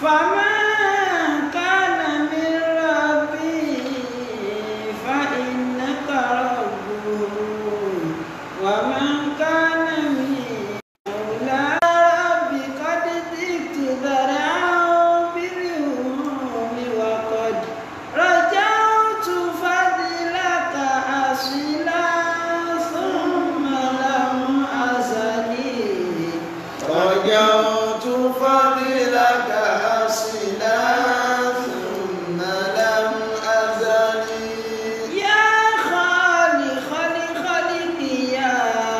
فمن كان من ربي فإنك ربه ومن كان من مولى ربي قد ذقت ذرعا باليوم وقد رجعت فضلك أصلا ثم لم أزل رجوت فضلك أصلا ثم لم أزل يا خالق خالق يا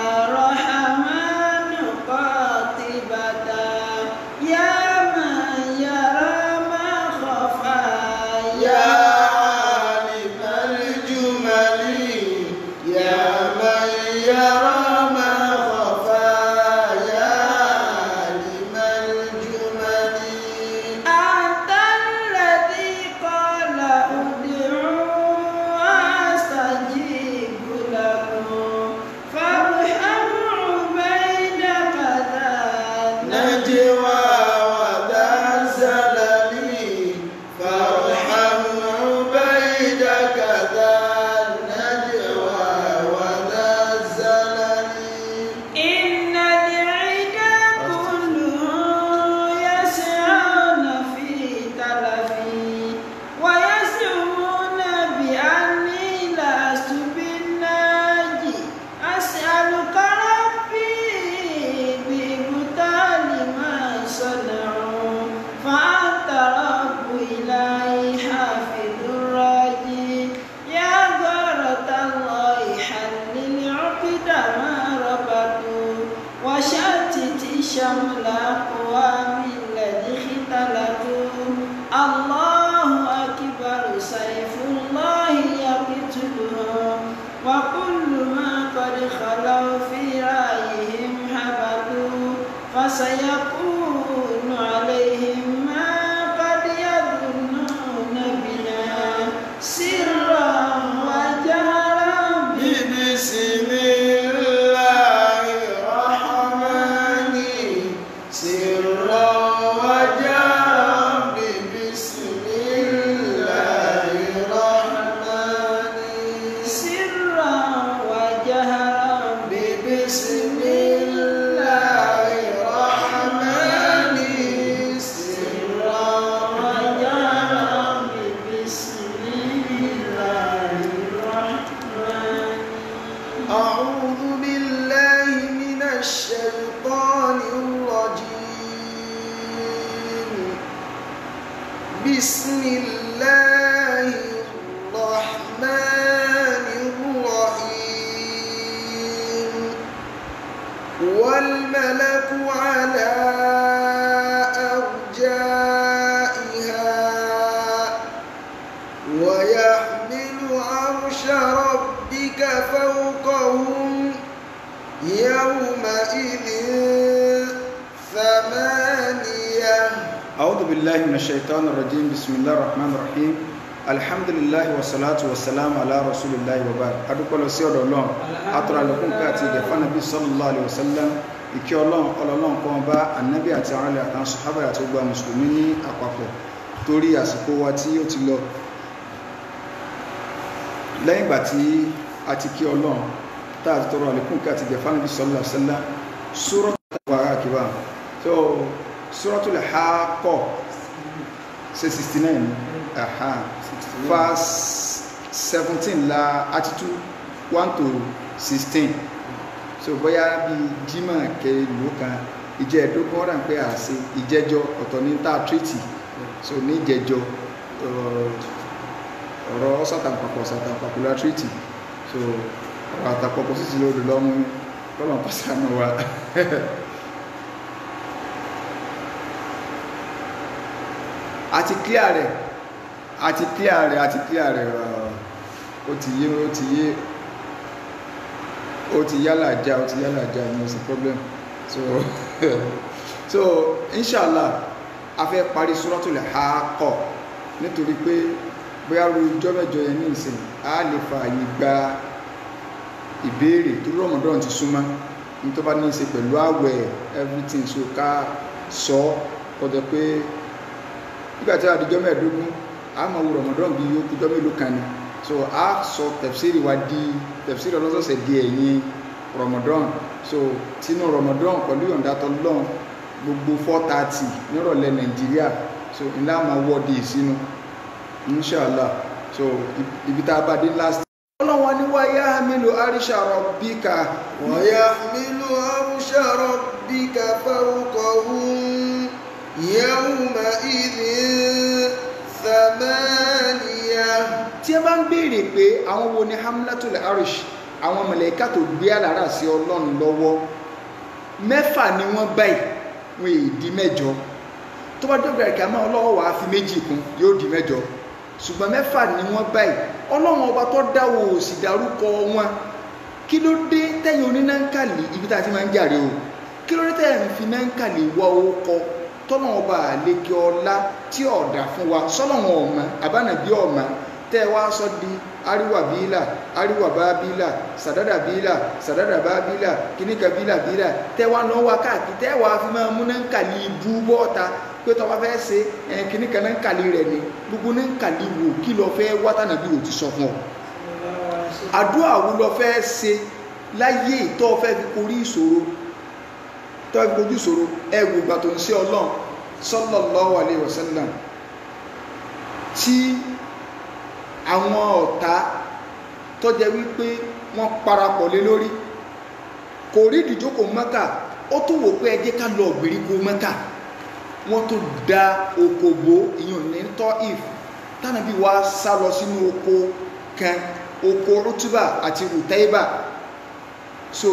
رحمن قاطبة يا من يرى ما خفى يا عالم الجمل يا من يرى ما خفى يا عالم الجمل أنت الذي قال ادعوا أستجيب لكم فارحم عبيدك ذا نجوى وذا الزلل فارحم عبيدك ذا النجوى وذا الزلل إن العدا كلهم يسعون في تلفي ويزعمون بأني لست بالناجي أسألك ربي ببطال ما صنعوا فأنت رب إلهي حافظ الراجي يا غارة الله حلل عقد ما ربطوا وشتت شمل أقوام الذي اختلطوا الله أكبر سيف الله يقتلهم وكل ما قد خلوا في رأيهم هبطوا فسيكون عليهم ما قد يظنون بنا سرا وجهرا بسم الله الرحمن سرا وجهرا بسم الله الرحمن سرا وجهرا بسم الله الرحمن سرا وجهرا بسم الله الرحمن أعوذ بالله من الشيطان الرجيم بسم الله الرحمن الرحيم والملك على أرجائها ويحمل عرش ربك فوقهم يومئذ ثمانية أعوذ بالله من الشيطان الرجيم بسم الله الرحمن الرحيم الحمد لله والصلاة والسلام على رسول الله وبعد adúpẹ́ lọ sí ọ̀dọ̀ ọlọ́run atọ́rọ àlọ́kùn ká àti ìgẹ̀ fánàbí sallallahu alaihi wasallam ìkẹ́ ọlọ́run ọlọ́run kan bá ànábì àti àwọn alẹ́ àtàwọn sọ̀hábà àti gbogbo mùsùlùmí ní àpapọ̀ torí àsìkò wa tí ó ti lọ lẹ́yìn ìgbà tí a ti kí ọlọ́run tá a ti tọrọ àlékún ká àti ìgẹ̀ fánàbí sallallahu alaihi wasallam sórọ́ tàbí àkíbà so suratul Haqqah ṣe 69 aha verse 17 la attitude 1 to 16 so bóyá bí jimá kẹlò kan ìjẹ́ ẹ̀dógún ọ̀ràn pé à ṣe ìjẹ́jọ́ ọ̀tọ̀ ní tá a treaty so ní ìjẹ́jọ́ ọ̀rọ̀ sátàpapọ̀ sátàpapọ̀ la treaty so ọ̀rọ̀ àtàpapọ̀ sí ti lórí lọ́mú lọ́nà pàṣánù wa àti clear rẹ̀ àti clear rẹ̀ àti clear rẹ̀ ó ti yé ó ti yé ó ti yálà já ó ti yálà já no sí problem so so inshallah a fẹ́ parí suratul Haqqah nítorí pé bóyá ru ijọ́ mẹ́jọ yẹn ní ìsìn a lè fa àyè gba ìbéèrè tó Ramadan ti súnmọ́ ní tó bá ní í ṣe pẹ̀lú àwẹ̀ everything so ká sọ kọjá pé nígbà tí àdìjọ́ mẹ́ẹ̀ẹ́dógún a máa wo rọmọdán bíi okùjọ́ mélòó kan ni so a sọ tẹ̀fsíìrì wa di tẹ̀fsíìrì ọlọ́sọ̀ọ̀sẹ̀ di ẹ̀yìn rọmọdán so tinú rọmọdán pẹ̀lú yọ̀ǹda tọ́lọ́n gbogbo four thirty nírọ̀lẹ́ nàìjíríà so ńlá máa wọ́ di ìsínú inshallah so ibi tá a bá dé last. ọlọ́wọ́n ni wá yá mílò àríṣà rabbika ويحمل عرش ربك فوقهم يومئذ ثمانية tí ẹ bá ń béèrè pé àwọn wo ni hamlatul arish àwọn mọ̀lẹ́ká tó gbé àlàrà sí ọlọ́run lọ́wọ́ mẹ́fà ni wọ́n báyìí wọn èyí di mẹ́jọ tó bá dọ́gba ìkà máa ọlọ́wọ́ wàá fi méjì kún yóò di mẹ́jọ ṣùgbọ́n mẹ́fà ni wọ́n báyìí ọlọ́run ọba tó dáwọ́ ò sì dárúkọ wọn kí ló dé tẹ́yìn onínáńkàlì ibi tá a ti máa ń jàre o kí ló dé tẹ́yìn fi náńkàlì wá orúkọ tọ́nà ọba àlekè ọlá tí ọ̀dà fún wa sọ́lọ́run ọ̀mà àbánàbí ọ̀mà tẹ́ ẹ wá sọ di ariwa bíílà ariwa bá bíílà sàdádà bíílà sàdádà bá bíílà kíníkà bíílà bíílà tẹ́ wá lọ́ wá káàkiri tẹ́ wá fi máa mú náńkàlì ibú bọ́ọ̀ta pé tọ́ bá fẹ́ ṣe ẹ̀ kíníkà náńkàlì rẹ̀ ni gbogbo náńkàlì wò kí lọ fẹ́ wá tànàbí ò ti sọ fún ọ àdúrà wo lọ fẹ́ ṣe láyé tó fẹ́ fi korí ìṣòro tó fẹ́ fi kojú ìṣòro ẹ wò ìgbà tó ń ṣe ọlọ́run sallallahu alaihi wasallam tí àwọn ọ̀tá tó jẹ́ wípé wọ́n parapọ̀ lé lórí kò rí ìdíjókòó mẹ́kà ó tún wò pé ẹ jẹ́ ká lọ ìgbèríko mẹ́kà wọ́n tó da okòbó ìyọ̀n ní tọ́ if tánàbí wa sá lọ sínú oko kan oko rutuba àti rutaiba so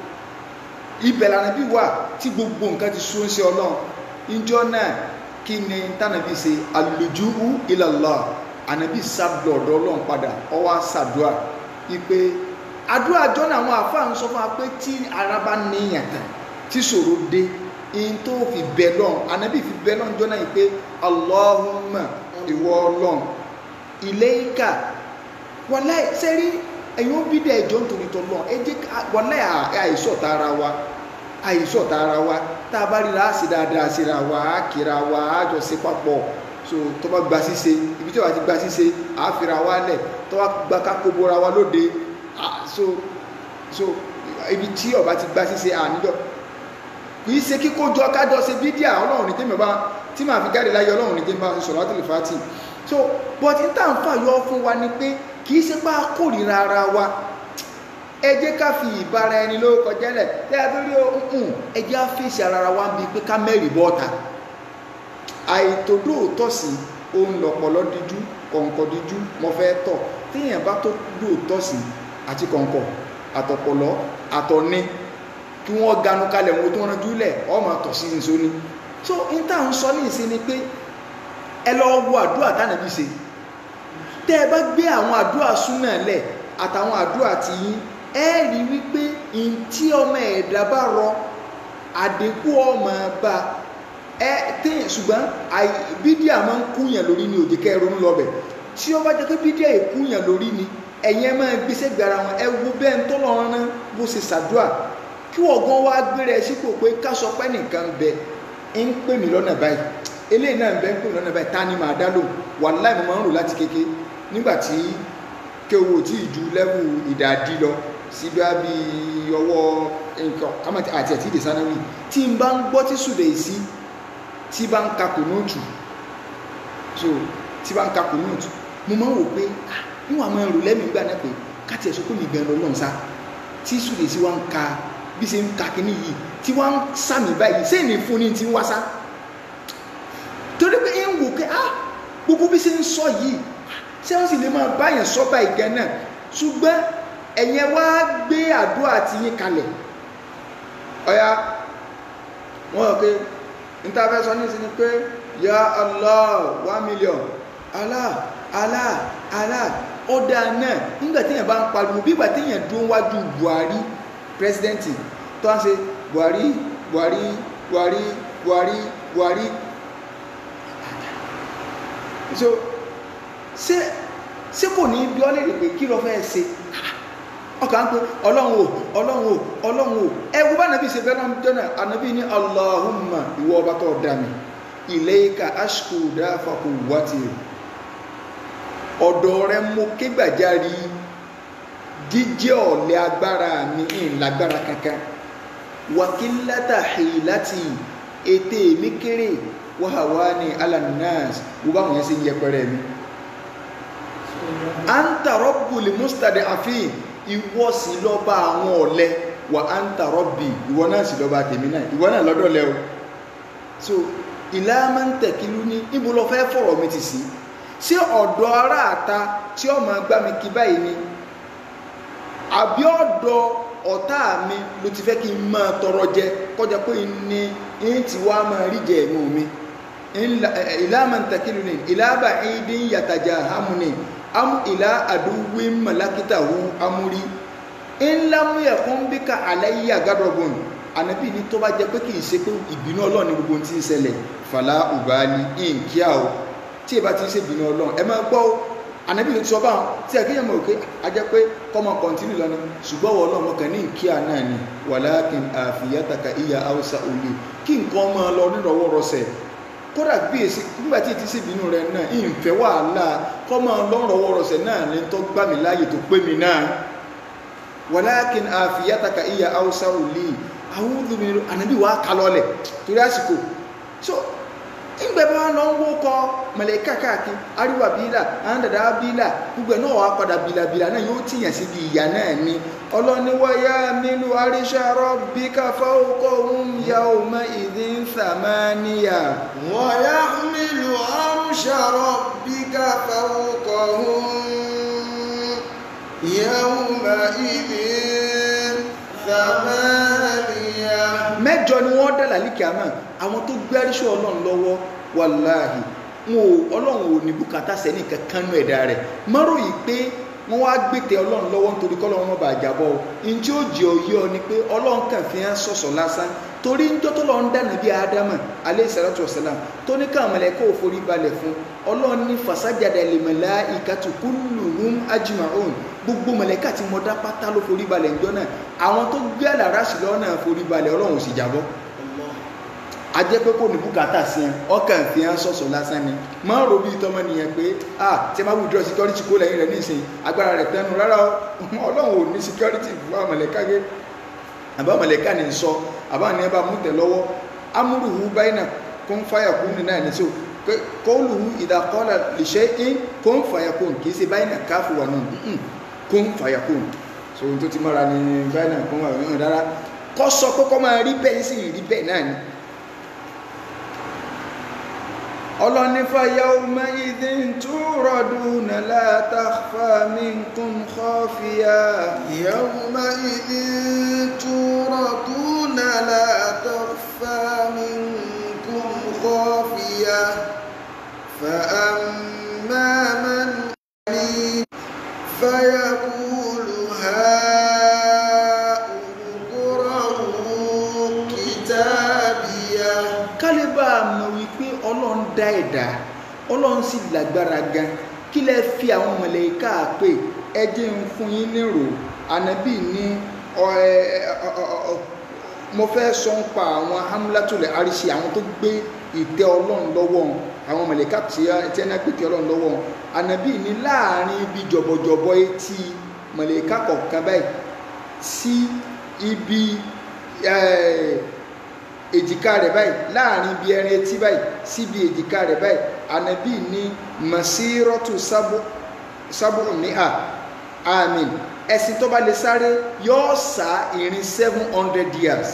ibẹ̀ lànàbí wà tí gbogbo nǹkan ti sún sí ọlọ́run ìjọ náà kí ni tánàbí ṣe alùjúhu ilallah ànàbí sábẹ̀ ọ̀dọ̀ ọlọ́run padà ọwọ́ sàdúà wípé àdúrà jọ́nà àwọn àfáà ń sọ fún wa pé tí ara bá níyàn tán tí ṣòro dé in tó fi bẹ lọ́n ànàbí fi bẹ lọ́n jọ́nà yìí pé allahumma ìwọ ọlọ́run ilayka wàláì sẹ́rí ẹ̀yin ó bí dẹ̀ ẹjọ́ nítorí tọ́lọ́ ẹ jẹ́ wàláì àìsọ̀tà ara wa àìsọ̀tà ara wa tá a bá ríra á sì dáadáa síra wa á kíra wa á jọ ṣe papọ̀ so tó bá gba ṣíṣe ibi tí wàá ti gba ṣíṣe á fira wa lẹ̀ tó bá gba kákó bora wa lóde so so ibi tí ọba ti gba ṣíṣe àníjọ kì í ṣe kíkó jọ kájọ ṣe bídíà ọlọ́run ní tèmi bá tí màá fi jáde láyé ọlọ́run ní tèmi bá ṣe sọ̀rọ̀ àtìlẹ̀ fàtì so but n tá n fà yọ fún wa ni pé kì í ṣe pé a kórìíra ara wa ẹ jẹ́ ká fi ìbára ẹni ló kọjá lẹ̀ tẹ́ ẹ torí ohun ẹ jẹ́ á fèsì ara wa bíi pé ká mẹ́rì bọ́ta àìtòdó tọ̀sí ohun lọ̀pọ̀lọ́ díjú kọ̀ǹkọ̀ díjú mo fẹ́ tọ̀ téèyàn bá tó dò tọ̀sí àti kọ̀ǹkọ̀ àtọ̀pọ̀lọ́ àtọ̀ni kí wọ́n ganu kalẹ̀ wọn tó rán júlẹ̀ ọmọ tọ̀sí nìṣó ni so n tá à ń sọ ní ìsìn ni pé ẹ lọ wo àdúrà tánàbí ṣe tẹ́ ẹ bá gbé àwọn àdúrà súnà lẹ̀ àtàwọn àdúrà ti yín ẹ rí wípé n tí ọmọ ẹ̀dá bá rọ àdínkù ọmọ bá ẹ tẹ́yìn ṣùgbọ́n bídíà máa ń kúyàn lórí ni òjì kẹrùn lọ́bẹ̀ tí ó bá jẹ́ pé bídíà ìkúyàn lórí ni ẹ̀yin ẹ máa gbéṣẹ́ gbára wọn ẹ wo bẹ́ẹ̀ ń tọ́lọ́ rán bó ṣe ṣàdúrà kí ọ̀gán wá gbéra ẹ sípò pé ká sọ pé nìkan bẹ ń pè mí lọ́nà báyìí eléyìí náà ń bẹ ń pè mí lọ́nà báyìí ta ni màá dá lò wàláì mo máa ń rò láti kéke nígbà tí kéwò tí ìju lẹ́wù ìdádí lọ síbi àbí ọwọ́ nǹkan kámẹ́tì àti ẹ̀tí ìdèsánáwì tí n bá ń gbọ́ tí sùdẹ̀ sí tí bá ń ka kùnúùtù so tí bá ń ka kùnúùtù mo máa ń wò pé níwọ̀n àwọn ẹrù lẹ́mìí gbà náà pé káti ẹ̀sọ́ pé mi gan lọ lọ́n sá tí sùdẹ̀ sí wá ń ka bí ṣe ń ka kíní yìí tí wá ń sàmì báyìí sẹ́yìn ní fún ní ti ń wá sá torí pé ń wò pé ah gbogbo bí ṣe ń sọ yìí ṣé wọ́n sì lè máa báyàn sọ báyìí gan náà ṣùgbọ́n ẹ̀yẹn wá gbé àdúrà ti yín kalẹ̀ ọ̀ya wọ́n rọ̀ pé níta fẹ́ sọ ní ìsinmi pé ya Allah one million Allah Allah Allah ọ̀dà náà nígbà téèyàn bá ń pariwo bí ìgbà téèyàn dún wájú Buhari pírẹsidẹ́ǹtì tó ń ṣe Buhari Buhari Buhari Buhari Buhari so ṣé ṣé kò ní bí ọ́ lè rè pé kí ló fẹ́ ṣe ọkà ń pè ọlọ́run o ọlọ́run o ọlọ́run o ẹwú bá nàbí ṣe fẹ́ náà jọ́nà ànàbí ní Allahumma ìwọ ọba tó dá mi ilayka ashku dafa quwwati ọ̀dọ̀ rẹ mo ké gbàjarì jíjẹ́ ọ̀lẹ agbára mi ń lágbára kankan wakilata hilati ètè mi kéré wahawani alanas wo báwọn yẹn ṣe ń yẹpẹrẹ mi anta rabbul mustad'afin ìwọ sì lọ́ba àwọn ọ̀lẹ wa anta rabbi ìwọ náà sì lọ́ba tèmi náà ìwọ náà lọ́dọ̀ lẹ o so ìlà máa ń tẹ̀kílú ní ibo lọ fẹ́ fọ̀rọ̀ mi ti sí ṣé ọ̀dọ̀ ará àta tí ó máa gbá mi kí báyìí ni àbí ọ̀dọ̀ ọ̀tá mi ló ti fẹ́ kí n máa tọrọ jẹ kọjá pé ní ń ti wá máa rí jẹ ẹ̀mú mi ìlà máa ń tẹ̀kílú ní ìlà bá ìdín yàtàjà hàmù ni am ìlà àdúgbò mọ̀lákítàwó amúrí ńlá mú ẹ̀kún bí ká àlàyé àgádọ́gbọ̀n ànábì ní tó bá jẹ pé kì í ṣe pé ìbínú ọlọ́run ní gbogbo tí ń ṣẹlẹ̀ fàlà ùbáàlì ìǹkíà o tí ìbá ti ń ṣe ìbínú ọlọ́run ẹ máa gbọ́ o ànábì ló ti sọ báwọn tí ẹ kéèyàn mọ̀ òkè a jẹ́ pé kọ́mọ kọ́ntínú lọ ni ṣùgbọ́n wọ́n ọlọ́run kan ní ìkíà náà ni wàlákin àfìyàtàkà ìyá haúsá òye kí nǹkan máa lọ nírọ̀wọ́rọsẹ̀ kódà bí èsì nígbà tí ti ṣe ìbínú rẹ náà ìfẹ́ wàhálà kọ́ máa lọ nírọ̀wọ́rọsẹ̀ náà ní tó gbà mí láàyè tó pé mi náà wàlákin àfìyàtàkà ìyá haúsá òye àwọn olùmírù ànábì wà kálọ́lẹ̀ torí àsìkò so ìgbẹ́ bá lọ ń wókọ mẹ̀lẹ́kà káàkiri àríwá bílà àwọn dàdá bílà gbogbo ẹ̀ náà wà padà bílàbílà náà yóò tìyàn síbi ìyà náà ni ọlọ́niwáyá mílù àríṣàrọ̀ bí káfá ókọ̀ òun ya ọmọ ìdí ń sàmáníyà ويحمل عرش ربك فوقهم يومئذ ثمانية mẹ́jọ ni wọ́n dà lálìkì àmọ́ àwọn tó gbé àríṣọ́ ọlọ́run lọ́wọ́ wàláhì wọn ò ọlọ́run ò ní bùkátà sẹ́ni kankan nú ẹ̀dá rẹ̀ mọ́rò yìí pé wọ́n wá gbètè ọlọ́run lọ́wọ́ nítorí kọ́lọ́run wọn bá jábọ́ o ní tí ó jẹ́ òye ọ ni pé ọlọ́run kàn fi hàn sọ̀sọ̀ lásán torí ń jọ́tọ́ lọ́n dànù bí ádámà alẹ́ ìsàlátù ọ̀sálàm tó ní káwọn mọ̀lẹ́kọ́ ò forí balẹ̀ fún ọlọ́run ní fasajada lil malaikatu kulluhum ajma'un gbogbo mọ̀lẹ́kà tí mo dá pátá ló forí balẹ̀ ńjọ́ náà àwọn tó gbé àlàráṣì lọ́nà forí balẹ̀ ọlọ́run ò sì jábọ́ ajẹ́ pé kò ní bùkátà sí ẹ ọkàn fi hàn sọ̀sọ̀ lásán ni máa ń ro bí tọmọ nìyẹn pé ah tí a máa withdraw security kó lẹ́yìn rẹ̀ nísìnyí agbára rẹ̀ tẹnu rárá o ọlọ́run ò ní security fún àmọ̀lẹ́ká gé àbá mọ̀lẹ́ká ní sọ àbá ní ẹ bá mú tẹ̀ lọ́wọ́ amúrùhù báyìí kó ń fàyà kún ní náà ní so kóòlùhù ìdàkọ́lá lè ṣe é kó ń fàyà kún kì í ṣe báyìí náà káfù wà náà kó ń fàyà kún so ohun tó ti mọ́ra ní báyìí náà kó ń wà náà rárá kọ́ sọ pé kọ́ máa rí bẹ́ẹ̀ sì rí bẹ́ẹ̀ náà ni ọlọ́nífà yawma idhin turaduna la takhfa minkum khafiya يومئذ تورطون لا تخفى منكم خافية فأما من أمين فيقول هاؤم اقرءوا كتابيه kálíbà mọ̀ wípé ọlọ́run dá ẹ̀dá ọlọ́run sì lágbára gan kí lẹ fi àwọn mọ̀lẹ́ká pé ẹ jẹ́ ń fún yín nírò ànábì ní ọ- ẹ- ẹ- ọ- ọ- ọ- mo fẹ́ sọ ń pa àwọn hamlatulẹ̀ àríṣe àwọn tó gbé ìtẹ́ ọlọ́run lọ́wọ́ àwọn mọ̀lẹ́ká tí ẹ tí ẹ náà gbé ìtẹ́ ọlọ́run lọ́wọ́ ànábì ní láàrin ibi jọ̀bọ̀jọ̀bọ̀ etí mọ̀lẹ́ká kọ̀ọ̀kan báyìí sí ibi ẹ̀ èjìká rẹ̀ báyìí láàrin ibi ẹrin etí báyìí síbi èjìká rẹ̀ báyìí ànábì ní masírọ́tù sábùmíà àmín ẹ̀sìn tó bá lè sáré yóò sá ìrìn seven hundred years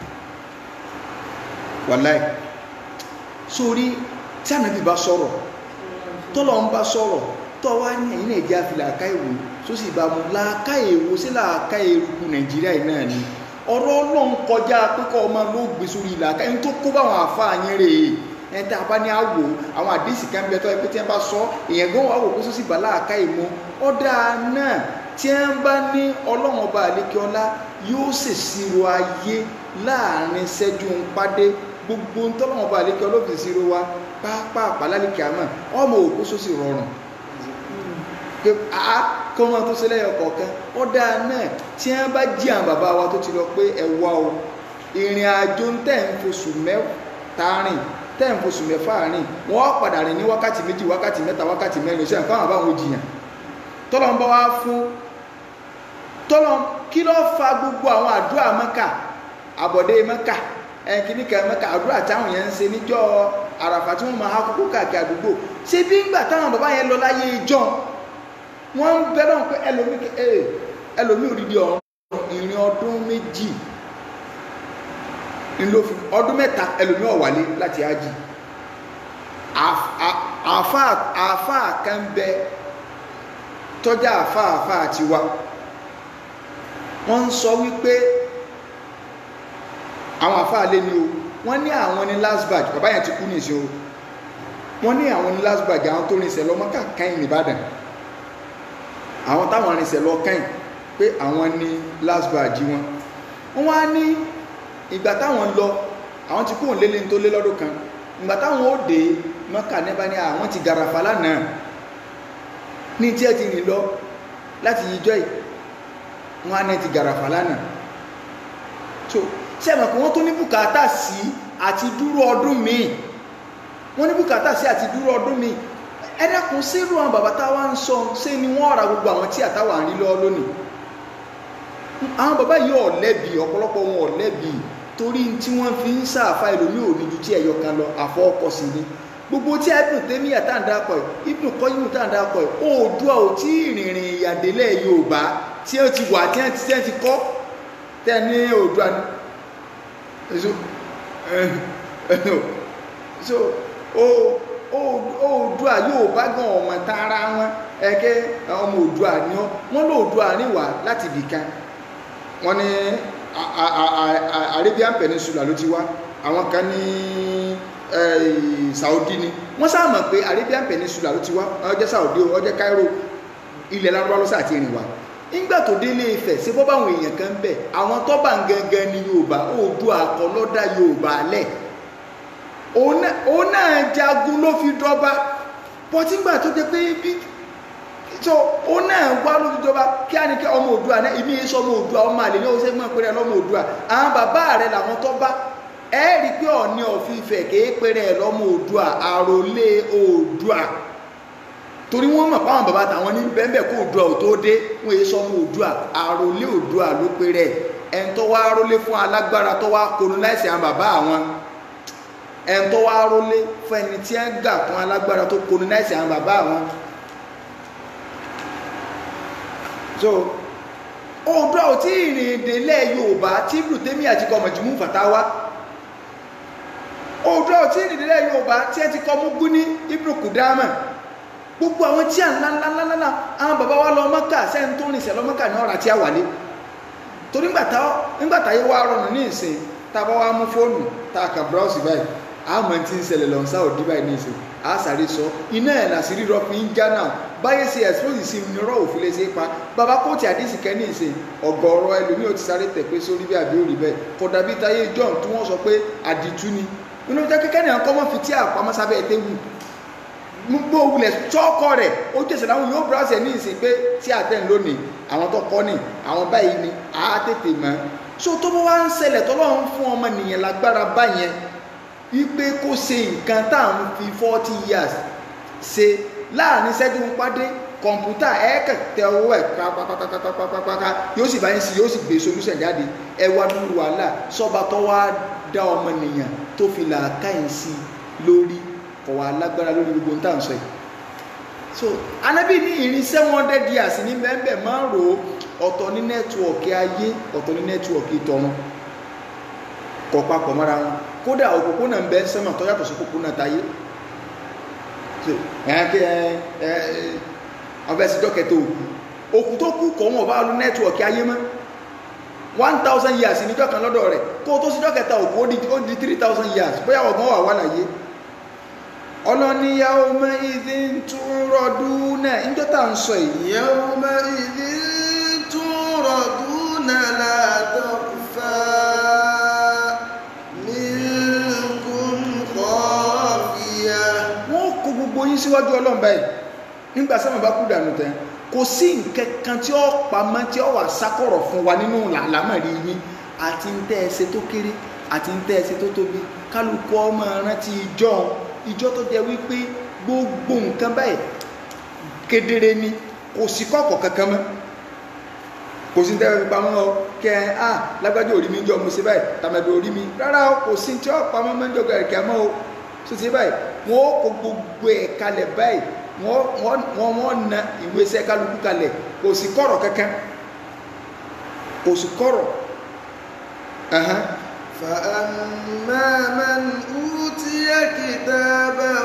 wàláì sórí tí ànábì bá sọ̀rọ̀ tọ́lọ̀ ń bá sọ̀rọ̀ tọ́ wá ní ẹ̀yìn nàìjíríà fi làákà èwo tó sì bá mu làákà èwo sí làákà eruku nàìjíríà yìí náà ni ọ̀rọ̀ ọlọ́run kọjá pípọ̀ ọmọ ló gbé sórí làákà ẹni tó kó báwọn àfáà yín rè é ẹni tí a bá ní àwò àwọn àdéhìsì kan bẹ tọ́ ẹ pé tí wọ́n bá sọ èèyàn gan wà wò kó sósì bá làákà èmo ọ̀dà náà tí wọ́n bá ní ọlọ́run ọba àlékeọlá yóò ṣèṣirò ayé láàrin ṣẹ́jú ń pàdé gbogbo ń tọ́lọ́run ọba àlékeọlá ó fi ṣèṣirò wa pápá àpálálìkì àmọ́ ọmọ òkú sósì rọrùn pé a kọ́ wọn tó ṣẹlẹ̀ ọ̀kọ̀ọ̀kan ó dáa náà tí wọ́n bá jí àwọn bàbá wa tó ti lọ pé ẹ wá o ìrìn àjò ń tẹ̀ ń fosù mẹ́ta rìn tẹ́ẹ̀mù oṣù mẹ́fà rìn wọ́n padà rìn ní wákàtí méjì wákàtí mẹ́ta wákàtí mẹ́rin ṣe nǹkan àbáwọn òjìyàn tọ́lọ́ ń bá wá fún tọ́lọ́ kí ló fa gbogbo àwọn àdúrà mẹ́kà àbọ̀dé mẹ́kà ẹ̀kíníkà mẹ́kà àdúrà táwọn yẹn ń ṣe níjọ́ àràfà tí wọ́n máa há kókó káàkiri àdúgbò ṣé bí ńgbà táwọn bàbá yẹn lọ láyé ìjọ wọ́n ń bẹ́ lọ́n pé ẹlòmí òdìdí ọ̀run ìrìn ọdún méjì ńlọfi ọdún mẹ́ta ẹlòmí ọ̀wálé láti ájì àáfàá kan bẹ tọ́jà àáfàá àáfàá tiwa wọ́n ń sọ wípé àwọn àáfàá lé ní o wọ́n ní àwọn ní last batch bàbá yẹn ti kú nìṣẹ́ o wọ́n ní àwọn ní last batch àwọn tó rinṣẹ́ lọ mọ́kà káyìn nìbàdàn àwọn táwọn rinṣẹ́ lọ káyìn pé àwọn ní last batch wọn wọ́n wá ní ìgbà táwọn lọ àwọn ti kóhùn lélẹ̀ tó lé lọ́dún kan ìgbà táwọn ó dé mọ́kà níbà ní àwọn ti gàràfà lánàá ní tí ẹ ti rìn lọ láti yíjọ́ yìí wọ́n á ní ti gàràfà lánàá so ṣé ẹ̀mọ̀ pé wọ́n tó ní bùkátà sí àti dúró ọdún míì wọ́n ní bùkátà sí àti dúró ọdún míì ẹ dákun sírù àwọn bàbá táwa ń sọ ṣé ni wọ́n ra gbogbo àwọn tí àtàwà ń rí lọ lónìí àwọn bàbá yìí ò lẹ́bi ọ̀pọ̀lọpọ̀ wọn ò lẹ́bi torí tí wọ́n fi ń sàáfà ẹlòmí ò ní ju tí ẹ̀yọ kan lọ àfọ ọkọ̀ sí ni gbogbo tí Ibn Taymiyyah tá à ń dákọ̀ ẹ̀ Ibn Qayyim tá à ń dákọ̀ ẹ̀ Oòduà ò tí ìrìnrìn ìyàdélẹ̀ Yorùbá tí ó ti wà tí wọ́n ti kọ́ tẹ́ ní Oòduà ni so so Oòduà Yorùbá gan ọmọ tààrà wọn ẹ̀kẹ́ ọmọ Oòduà ni wọ́n lóòduà níwà láti bìkan wọ́n ní Arabian Peninsula ló ti wá àwọn kan ní Saudi ni wọ́n sáà mọ̀ pé Arabian Peninsula ló ti wá ọjọ́ Saudi ọjọ́ Cairo ilẹ̀ lárúbá ló sáà ti rìn wá nígbà tó délé Ifẹ̀ ṣe bọ́ báwọn èèyàn kan bẹ̀ àwọn tọ́ba gangan ní Yorùbá Oòduà àkọlọ́dà Yorùbá lẹ̀ òun náà jagun ló fi dọ́ba pọtígbà tó jẹ pé bí so ó náà wá lójújọba kí á ní kí ọmọ Oòduà náà ìmí sọ ọmọ Oòduà ọmọ àlè ní oṣù mọ́ pẹ̀rẹ̀ lọ́mọ Oòduà àwọn bàbá rẹ̀ làwọn tó bá ẹ rí pé Ọọ̀ni of Ifẹ̀ kéé pẹ̀rẹ̀ lọ́mọ Oòduà àròlé Oòduà torí wọ́n mọ̀ páwọn bàbá tàwọn ní bẹ́ẹ̀ kó Oòduà ò tó dé wọ́n èyí sọ ọmọ Oòduà àròlé Oòduà ló pẹ̀rẹ̀ ẹn tó wá rólé fún alágbára tó wá colonize àwọn bàbá àwọn ẹn tó wá rólé fún ẹni tí ẹ gà fún alágbára tó colonize àwọn bàbá àwọn so Oòduà ò tí ìrìn ìdílé Yorùbá tí Ibn Taymiyyah àti kọ Majmu' Fatawa Oòduà ò tí ìrìn ìdílé Yorùbá tí ẹ ti kọ Mughni Ibn Qudama gbogbo àwọn tí à ń lánlánlánlá àwọn bàbá wa lọ Mọ́kà sẹ́ni tó rìn sẹ́ lọ Mọ́kà ní ọ̀rà tí a wà lé torí nígbàtà yẹ wá rọrùn ní ìsìn tá a bá wá mú fóònù tá a kà búráùsì báyìí àmọ́ tí ń ṣẹlẹ̀ lọ́n sáà òdí báyìí ní ìsìn a sáré sọ iná ẹ̀ là sí rírọ́ fi ń já náà báyé ṣe expose sí nírọ̀ òfin lè ṣe pa bàbá kóòtù àdìsí kẹ́ni ìsìn ọ̀gọ̀ọ̀rọ̀ ẹlòmíì ò ti sáré tẹ̀ pé sórí bí àbí òrì bẹ́ẹ̀ kódà bí táyé John tí wọ́n sọ pé àdìtú ni inú jẹ́ kékeré nìkan kọ́ mọ́ fi tí àpamọ́ sábẹ́ ẹ̀ tẹ́wù gbogbo wulẹ̀ tọ́kọ rẹ̀ ó jẹ́sẹ̀ láwọn yóò browse ẹ̀ ní ìsìn pé tí àtẹ̀ń lónìí àwọn tó kọ́ ni àwọn báyìí ni á tètè mọ́ so tó bá wá ń ṣẹlẹ̀ tọ́lọ́run fún ọmọ nìyẹn lágbára báyẹn wípé kó ṣe nǹkan tá à ń fi forty years ṣe láàrin ṣẹ́jú ń pàdé kọ̀ǹpútà ẹ̀ẹ́kẹ̀ tẹ owó ẹ̀ pápápápápápápá yóò sì bá yín sí yóò sì gbé solution jáde ẹ wá dúró wàhálà sọ́ba tó wá dá ọmọ nìyẹn tó fi làákàyè sí lórí kọ̀ wá lágbára lórí gbogbo ń tà ń sọ yìí so anabi ní ìrìn seven hundred years ní bẹ́ẹ̀ máa ń rò ó ọ̀tọ̀ ní nẹ́tíwọ̀kì ayé ọ̀tọ̀ ní nẹ́tíwọ̀kì tọ̀run kọ̀ papọ̀ mọ́ra wọn kódà òpópónà ń bẹ sẹ́mọ̀ tó yàtọ̀ sí òpópónà táyé ẹ̀ẹ́kẹ́ ọbẹ̀ sí dọ́kẹ̀tẹ̀ òkú òkú tó kú kọ̀ wọn bá lú nẹ́tíwọ̀kì ayé mọ́ one thousand years níjọ́ kan lọ́dọ̀ rẹ̀ kó tó sí dọ́kẹ̀tẹ̀ òkú ó di three thousand years bóyá ọ̀gbọ́n wà wà láyé ọlọ́níyàwó mọ́ ìdí tún rọ̀dún náà níjọ́ tá à ń sọ yìí يومئذ تردون لا تخفى منكم خافية wọ́n kó gbogbo yín síwájú ọlọ́run báyìí nígbà sáwọn bá kú dànù tẹ́ kò sí nǹkan kan tí ó pamọ́ tí ó wà sákọ̀rọ̀ fún wa nínú làlámọ̀rí yín àti ń tẹ́ ẹ ṣe tó kéré àti ń tẹ́ ẹ sí tó tóbi kálukú ọmọ rántí ìjọ ìjọ tó jẹ́ wípé gbogbo nǹkan báyìí kedere ni kò sí kọ̀kọ̀ kankan mọ́ kò sí tẹ́lẹ̀ fipá mọ́ ọ kẹ́ ẹ á lágbájá orí mi ń jọ mo ṣe báyìí tàmẹ̀dọ̀ orí mi rárá o kò sí tí ó pamọ́ mọ́ ń jọ gẹ̀rẹ̀kẹ́ mọ́ o tó ṣe báyìí wọ́n ó kó gbogbo ẹ̀ kalẹ̀ báyìí wọ́n wọ́n wọ́n wọ́n na ìwé iṣẹ́ kálukú kalẹ̀ kò sí kọ̀rọ̀ kankan kò sí kọ̀rọ̀ ẹ̀hán. فأما من أوتي كتابه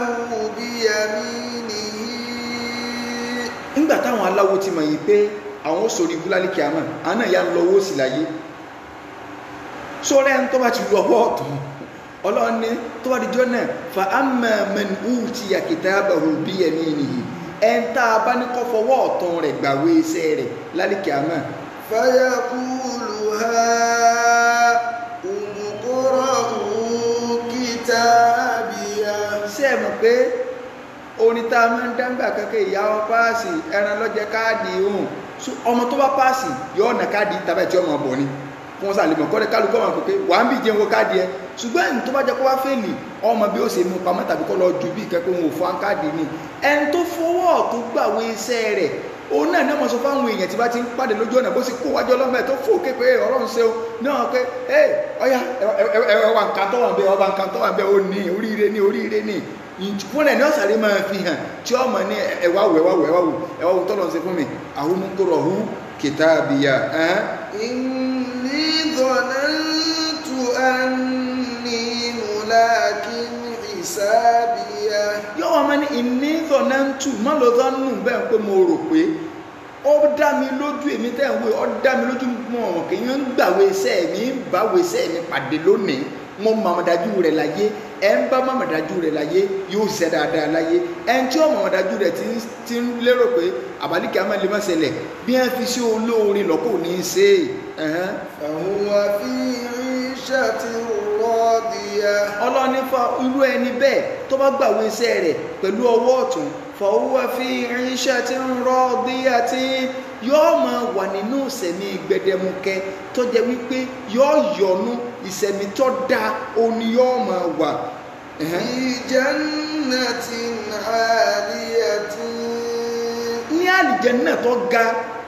بيمينه nígbà táwọn aláwo ti mọ̀ yìí pé àwọn sòrí búlálì kìámà àwọn náà yà ń lọ́wọ́ sí láyé sọ́rẹ́ ń tó bá ti lu ọwọ́ ọ̀tún ọlọ́run ní tó bá di jọ́ náà fa amma man utiya kitabahu biyaminihi ẹ̀ ń tá a bá ní kọ́ fọwọ́ ọ̀tún rẹ̀ gbàwé iṣẹ́ rẹ̀ lálẹ́ kìámà فيقول هاؤم اقرءوا كتابيه ṣé ẹ mọ̀ pé orin tá a máa ń dáńgbà kankan ìyá ọ páàsì ẹran lọ́jẹ́ káàdì ohun so ọmọ tó bá páàsì yọ ọ̀nà káàdì tàbí tí ọmọ bọ̀ ni fún wọn sàlẹ̀ mọ̀ kọ́lẹ̀ kálukọ́ wọn pé wà á ń bì jẹun wo káàdì ẹ ṣùgbọ́n ẹni tó bá jẹ́ kó wá fẹ́ẹ̀lì ọmọ bí ó ṣe mú pamọ́ tàbí kọ́ lọ ju bí ìkẹ́kọ̀ọ́ wọn ò fún káàdì ni ẹni tó fọwọ́ tó gbàwé iṣẹ́ rẹ̀ òun náà náà mọ̀ sọ fáwọn èèyàn tí bá ti ń pàdé lójú ọ̀nà bó sì kó wájú ọlọ́mọ ẹ̀ tó fò képe ọlọ́run ṣe o náà pé ẹ ọya ẹwà nǹkan tó wà ń bẹ ọba nǹkan tó wà ń bẹ ó ní oríire ní oríire ní fún ẹ̀ ní ọ̀sàrí máa fi hàn tí ọmọ ní ẹwà wò ẹwà wò ẹwà wò ẹwà wò tọ́lọ̀ ń ṣe fún mi àwọn mú hu kìtàbíyà ẹ̀hán إني ظننت أني ملاك حسابيه yóò wá máa ní ìní zọ̀nàntù má lọ zọ́nù bẹ́ẹ̀ pé mo rò pé ó dá mi lójú èmi tẹ́ ń wé ó dá mi lójú mọ̀ ọ̀hún kì í ń gbàwé iṣẹ́ mi ń báwé iṣẹ́ mi pàdé lónìí mo mọ̀mọ́dájú rẹ̀ láyé ẹ ń bá mọ̀mọ́dájú rẹ̀ láyé yóò ṣiṣẹ́ dáadáa láyé ẹ ń tí ó mọ̀mọ́dájú rẹ̀ ti ń ti ń lérò pé àbálíkẹ́ àmọ́ lè má ṣẹlẹ̀ bí wọ́n fi sí olóore lọ́kọ̀ ní í ṣe é ẹ̀hán. فهو في عيشة راضية ọlọ́ni fa irú ẹni bẹ́ẹ̀ tó bá gbàwé iṣẹ́ rẹ̀ pẹ̀lú ọwọ́ ọ̀tún fọwọ́ fi irinṣẹ́ tí ń rọ́ bí àti yóò máa wà nínú ìsẹ̀mí gbẹdẹmukẹ tó jẹ́ wípé yóò yọnu ìsẹ̀mí tó dáa òní yóò máa wà. Ẹ̀hẹ́n. في جنة عالية ní àlìjẹ́nnà tó ga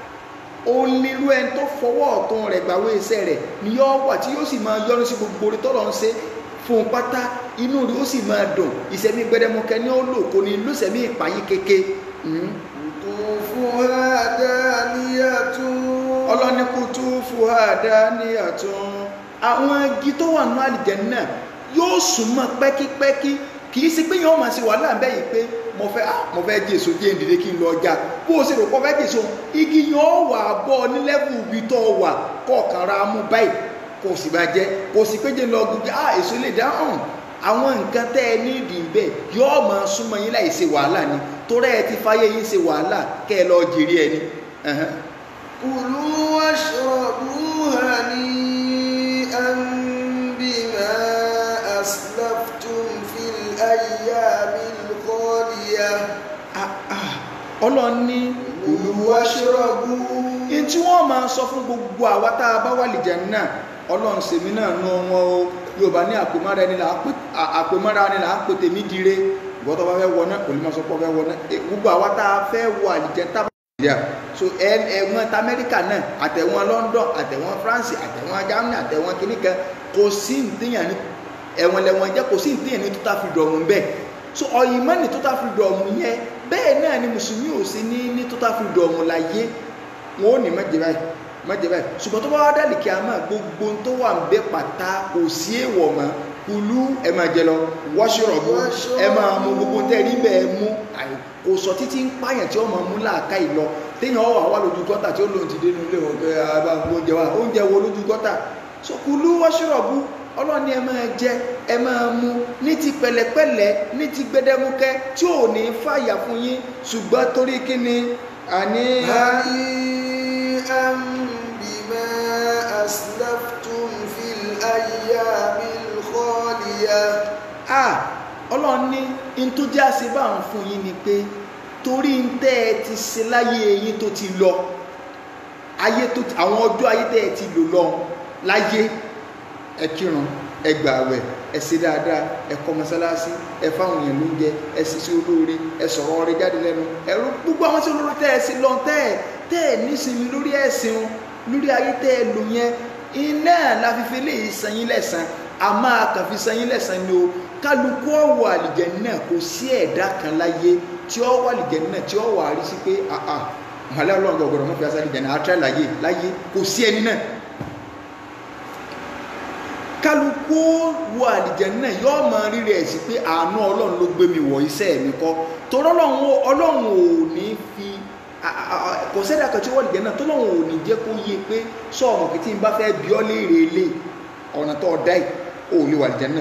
onírú ẹni tó fọwọ́ ọ̀tún rẹ̀ gbàwé iṣẹ́ rẹ̀ ni yóò wà tí yóò sì máa yọnu sí gbogbo orí tọ́lọ̀ ń ṣe fún un pátá inú rẹ̀ ó sì máa dùn ìṣẹ̀mí gbẹdẹmukẹ ní ó lò kò ní lóṣẹ̀mí ìpayín kéke Mhm. قطوفها دانية ọlọ́ni kutu fuhada ní àtún àwọn igi tó wà nínú àlìjẹ́nnà yóò súnmọ́ pẹ́kípẹ́kí kì í sí pé yẹn wọ́n máa ṣe wàhálà ń bẹ́ yìí pé mo fẹ́ ah mo fẹ́ jẹ èso jẹ́ ìdílé kí n lọ ọjà bó o ṣe rò pọ́ fẹ́ jẹ èso igi yẹn ó wà bọ́ ní lẹ́bù ibi tó wà kọ̀ọ̀kan ra mú báyìí kò sì bá jẹ kò sì pé jẹ́ lọ gbogbo ah èso lè dá hàn àwọn nǹkan tẹ́ ẹ ní ìdí ń bẹ̀ yóò máa súnmọ́ yín láì ṣe wàhálà ni torí ẹ ti fáyé yín ṣe wàhálà kẹ́ ẹ lọ jèrè ẹni. Ẹ̀hẹ́n. كلوا واشربوا هنيئا بما أسلفتم في الأيام الخالية Ah, ah. ọlọ́run ní كلوا واشربوا in tí wọ́n máa sọ fún gbogbo àwa tá a bá wà lè jẹun náà ọlọ́run sèmi náà nú wọn o yorùbá ní àpèmára ẹni là á pè à- àpèmára ẹni là á pè tèmi dire ìwọ́n tó bá fẹ́ wọ náà kò ní máa sọ pé ó fẹ́ wọ náà Eh, gbogbo àwa tá a fẹ́ wọ àlìjẹ tá a bá wà nàìjíríà so ẹ ẹ̀wọ̀n ta amẹ́ríkà náà àtẹ̀wọ̀n london àtẹ̀wọ̀n france àtẹ̀wọ̀n germany àtẹ̀wọ̀n kìnnìkan kò sí ntìyàn ní ẹ̀wọ̀n lẹ̀wọ̀n jẹ́ kò sí ntìyàn ní total freedom bẹ́ẹ̀ so ọ̀yìnmọ́ ní total freedom yẹn bẹ́ẹ̀ náà ni mùsùlùmí ò sí ní ní total freedom láyé wọn ò ní mẹ́jẹ báyìí mẹ́jẹ báyìí ṣùgbọ́n tó bá wá dálì kí a máa gbogbo tó wà ń bẹ pàtà kò sí èèwọ̀ mọ́ kulú ẹ máa jẹ lọ wọ́ṣọ̀rọ̀bù ẹ máa mú gbogbo tẹ́ rí bẹ́ẹ̀ mú àì- kò sọ títí ń pààyàn tí ó máa mú láàká ìlọ téèyàn wà wá lójú gọ́tà tí ó lòun ti dé nínú ilé wọn pé àbá oúnjẹ wa oúnjẹ wo lójú gọ́tà so kulú wọ́ṣọ̀rọ̀bù ọlọ́ni ẹ máa jẹ ẹ máa mú ní ti pẹ̀lẹ́pẹ̀lẹ́ ní ti gbẹdẹmukẹ tí ò ní fàyà fún yín ṣùgbọ́n torí kí ni àní هنيئا بما أسلفتم في الأيام الخالية ah ọlọ́run ní in tó jẹ́ àṣebá ń fún yín ni pé torí ń tẹ́ ẹ ti ṣe láyé yín tó ti lọ ayé tó àwọn ọjọ́ ayé tẹ́ ẹ ti lò lọ láyé ẹ kírun ẹ ẹ gbà àwẹ̀ ẹ ṣe dáadáa ẹ kọ́ mọ́sálásí ẹ fáwọn èèyàn lóúnjẹ ẹ ṣiṣẹ́ olóore ẹ sọ̀rọ̀ ọrẹ jáde lẹ́nu ẹ rú gbogbo àwọn tí olóore tẹ́ ẹ sí lọ tẹ́ ẹ tẹ́ ẹ nísìnyí lórí ẹ̀sìn wọn lórí ayé tẹ́ ẹ lò yẹn iná la fi fi léyìí san yín lẹ́san a máa kàn fi san yín lẹ́san ni o kálukú ọ̀wọ̀ àlìjẹ náà kò sí ẹ̀dá kan láyé tí ó wà àlìjẹ náà tí ó wà á rí sí pé àà màálẹ́ ọlọ́run gbọ̀gbọ̀rọ̀ mọ́fì asálì jẹ̀ náà àtúrà láyé láyé kò sí ẹni náà kálukú wo àlìjẹ náà yóò mọ rírì ẹ̀ sí pé àánú ọlọ́run ló gbé mi wọ̀ iṣẹ́ mi kọ́ torí ọlọ́run ò- ọlọ́run ò ní fi a- a- a- kò sẹ́dá kan tí wọ́n àlìjẹ náà tó lọ́run ò ní jẹ́ kó yé pé sọ́ọ̀mù kìtì ń bá fẹ́ bí ọ́ léèrè lé ọ̀nà tó ọ̀dá yìí ò lè wà àlìjẹ náà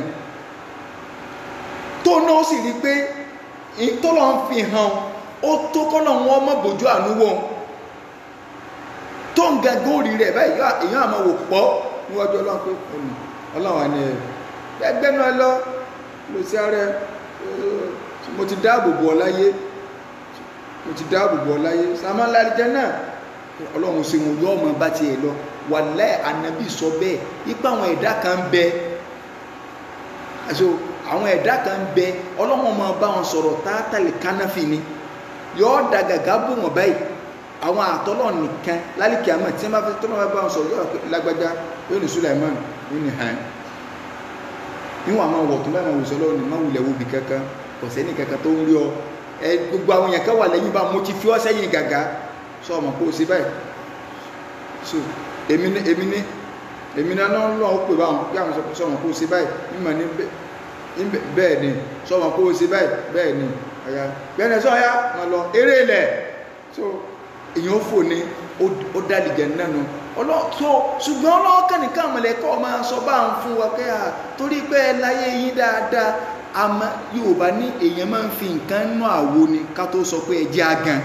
tó náà sì rí pé ìtọ́lọ̀ ń fi hàn ó tó kọ́lọ̀ wọn mọ̀ bójú àánú wọn tó ń gẹ́gẹ́ òrì rẹ̀ báyìí yóò- èèyàn àmọ́ wò pọ̀ níwájú ọlọ́run pé òní ọlọ́run àni ẹ̀ ẹgbẹ́ náà lọ lọ sí ààrẹ mo ti dáàbò bò ọ láyé mo ti dáàbò bò ọ láyé sàmọ́lá àlìjẹ́ náà ọlọ́run ṣe wọn yọ ọmọ bá tiẹ̀ lọ wàláì ànábì sọ bẹ́ẹ̀ ipa àwọn ẹ̀dá kan ń bẹ àṣọ àwọn ẹ̀dá kan ń bẹ ọlọ́run máa bá wọn sọ̀rọ̀ tátàlì kánáfì ni yọọ da gàgà bò wọn báyìí àwọn àtọ́lọ̀ nìkan lálìkí àmọ́ tí wọ́n bá fi tọ́lọ́ bá wọn sọ̀rọ̀ yọ̀ọ́ lágbájá yóò ní Sulaiman yóò ní hàn níwọ̀n àwọn ọ̀wọ̀ tó bá wọn wòsàn lọ́wọ́ ní má wulẹ̀ wo bì kankan kò sẹ́ni kankan tó ń rí ọ ẹ gbogbo àwọn yẹn káwà lẹ́yìn bá mo ti fi ọ́ sẹ́yìn gàgà sọ ọmọ kó o ṣe báyìí so èmi ní èmi ní èmi ní aná lọ́wọ́ ó pè báwọn bí àwọn sọ ọmọ kó o ṣe báyìí mímọ ní bẹ́ẹ̀ ni sọ ọmọ kó o ṣe báyìí bẹ́ẹ̀ ni ọ̀yà bẹ́ẹ̀ sọ ọ̀yà wọn lọ eré ilẹ̀ so èèyàn fò ní ó dálìjẹ nánu ọlọ́tọ́ ṣùgbọ́n ọlọ́ọ̀kẹ́ nìkan mọ̀lẹ́kọ́ máa sọ bá ń fún wa pé à torí pé ẹ láyé yín dáadáa àmọ́ Yorùbá ní èèyàn máa ń fi nǹkan nú àwo ni ká tó sọ pé ẹ jẹ́ agan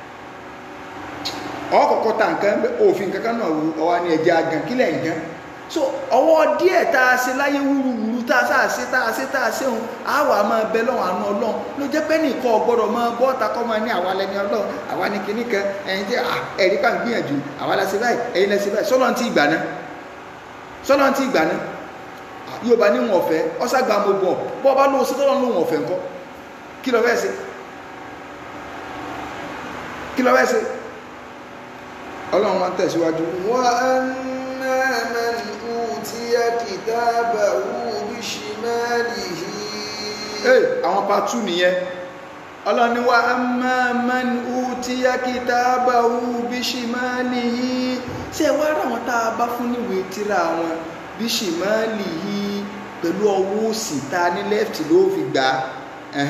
ọkọ̀ọ̀kọ̀ ta nǹkan òfin kankan náà wù ọwá ní ẹ jẹ́ agan kílẹ̀ nǹkan so ọwọ́ díẹ̀ tá a ṣe láyé wúruwúru tá a sáà ṣe tá a ṣe tá a ṣe òun á wà máa bẹ lọ́wọ́ àánú ọlọ́run ló jẹ́ pé nìkan ọgbọ́dọ̀ máa bọ́ ta kọ́ máa ní àwa lẹni ọlọ́run àwa ní kinní kan ẹ̀yin tí ẹ̀rí pa ń gbìyànjú àwa la ṣe báyìí ẹ̀yin la ṣe báyìí sọ́lọ́n tí ìgbà náà sọ́lọ́n tí ìgbà náà yóò bá ní wọn ọ̀fẹ́ ọ́sàgbà mo bọ̀ bọ́ bá lóun sí tọ́lọ́n lóun ọ̀fẹ́ ńkọ́ kí lọ fẹ́ ṣe kí lọ fẹ́ ṣe ọlọ́run wọn tẹ̀síwájú. وأما من أوتي كتابه بشماله ee àwọn patu nìyẹn ọlọ́ni wa amma man utiya kitabahu bishimalihi ṣe wá rà wọn tá a bá fún níwèé tíra wọn bishimalihi pẹ̀lú ọwọ́ òsì tá a ní lẹ́fìtì ló fi gbà á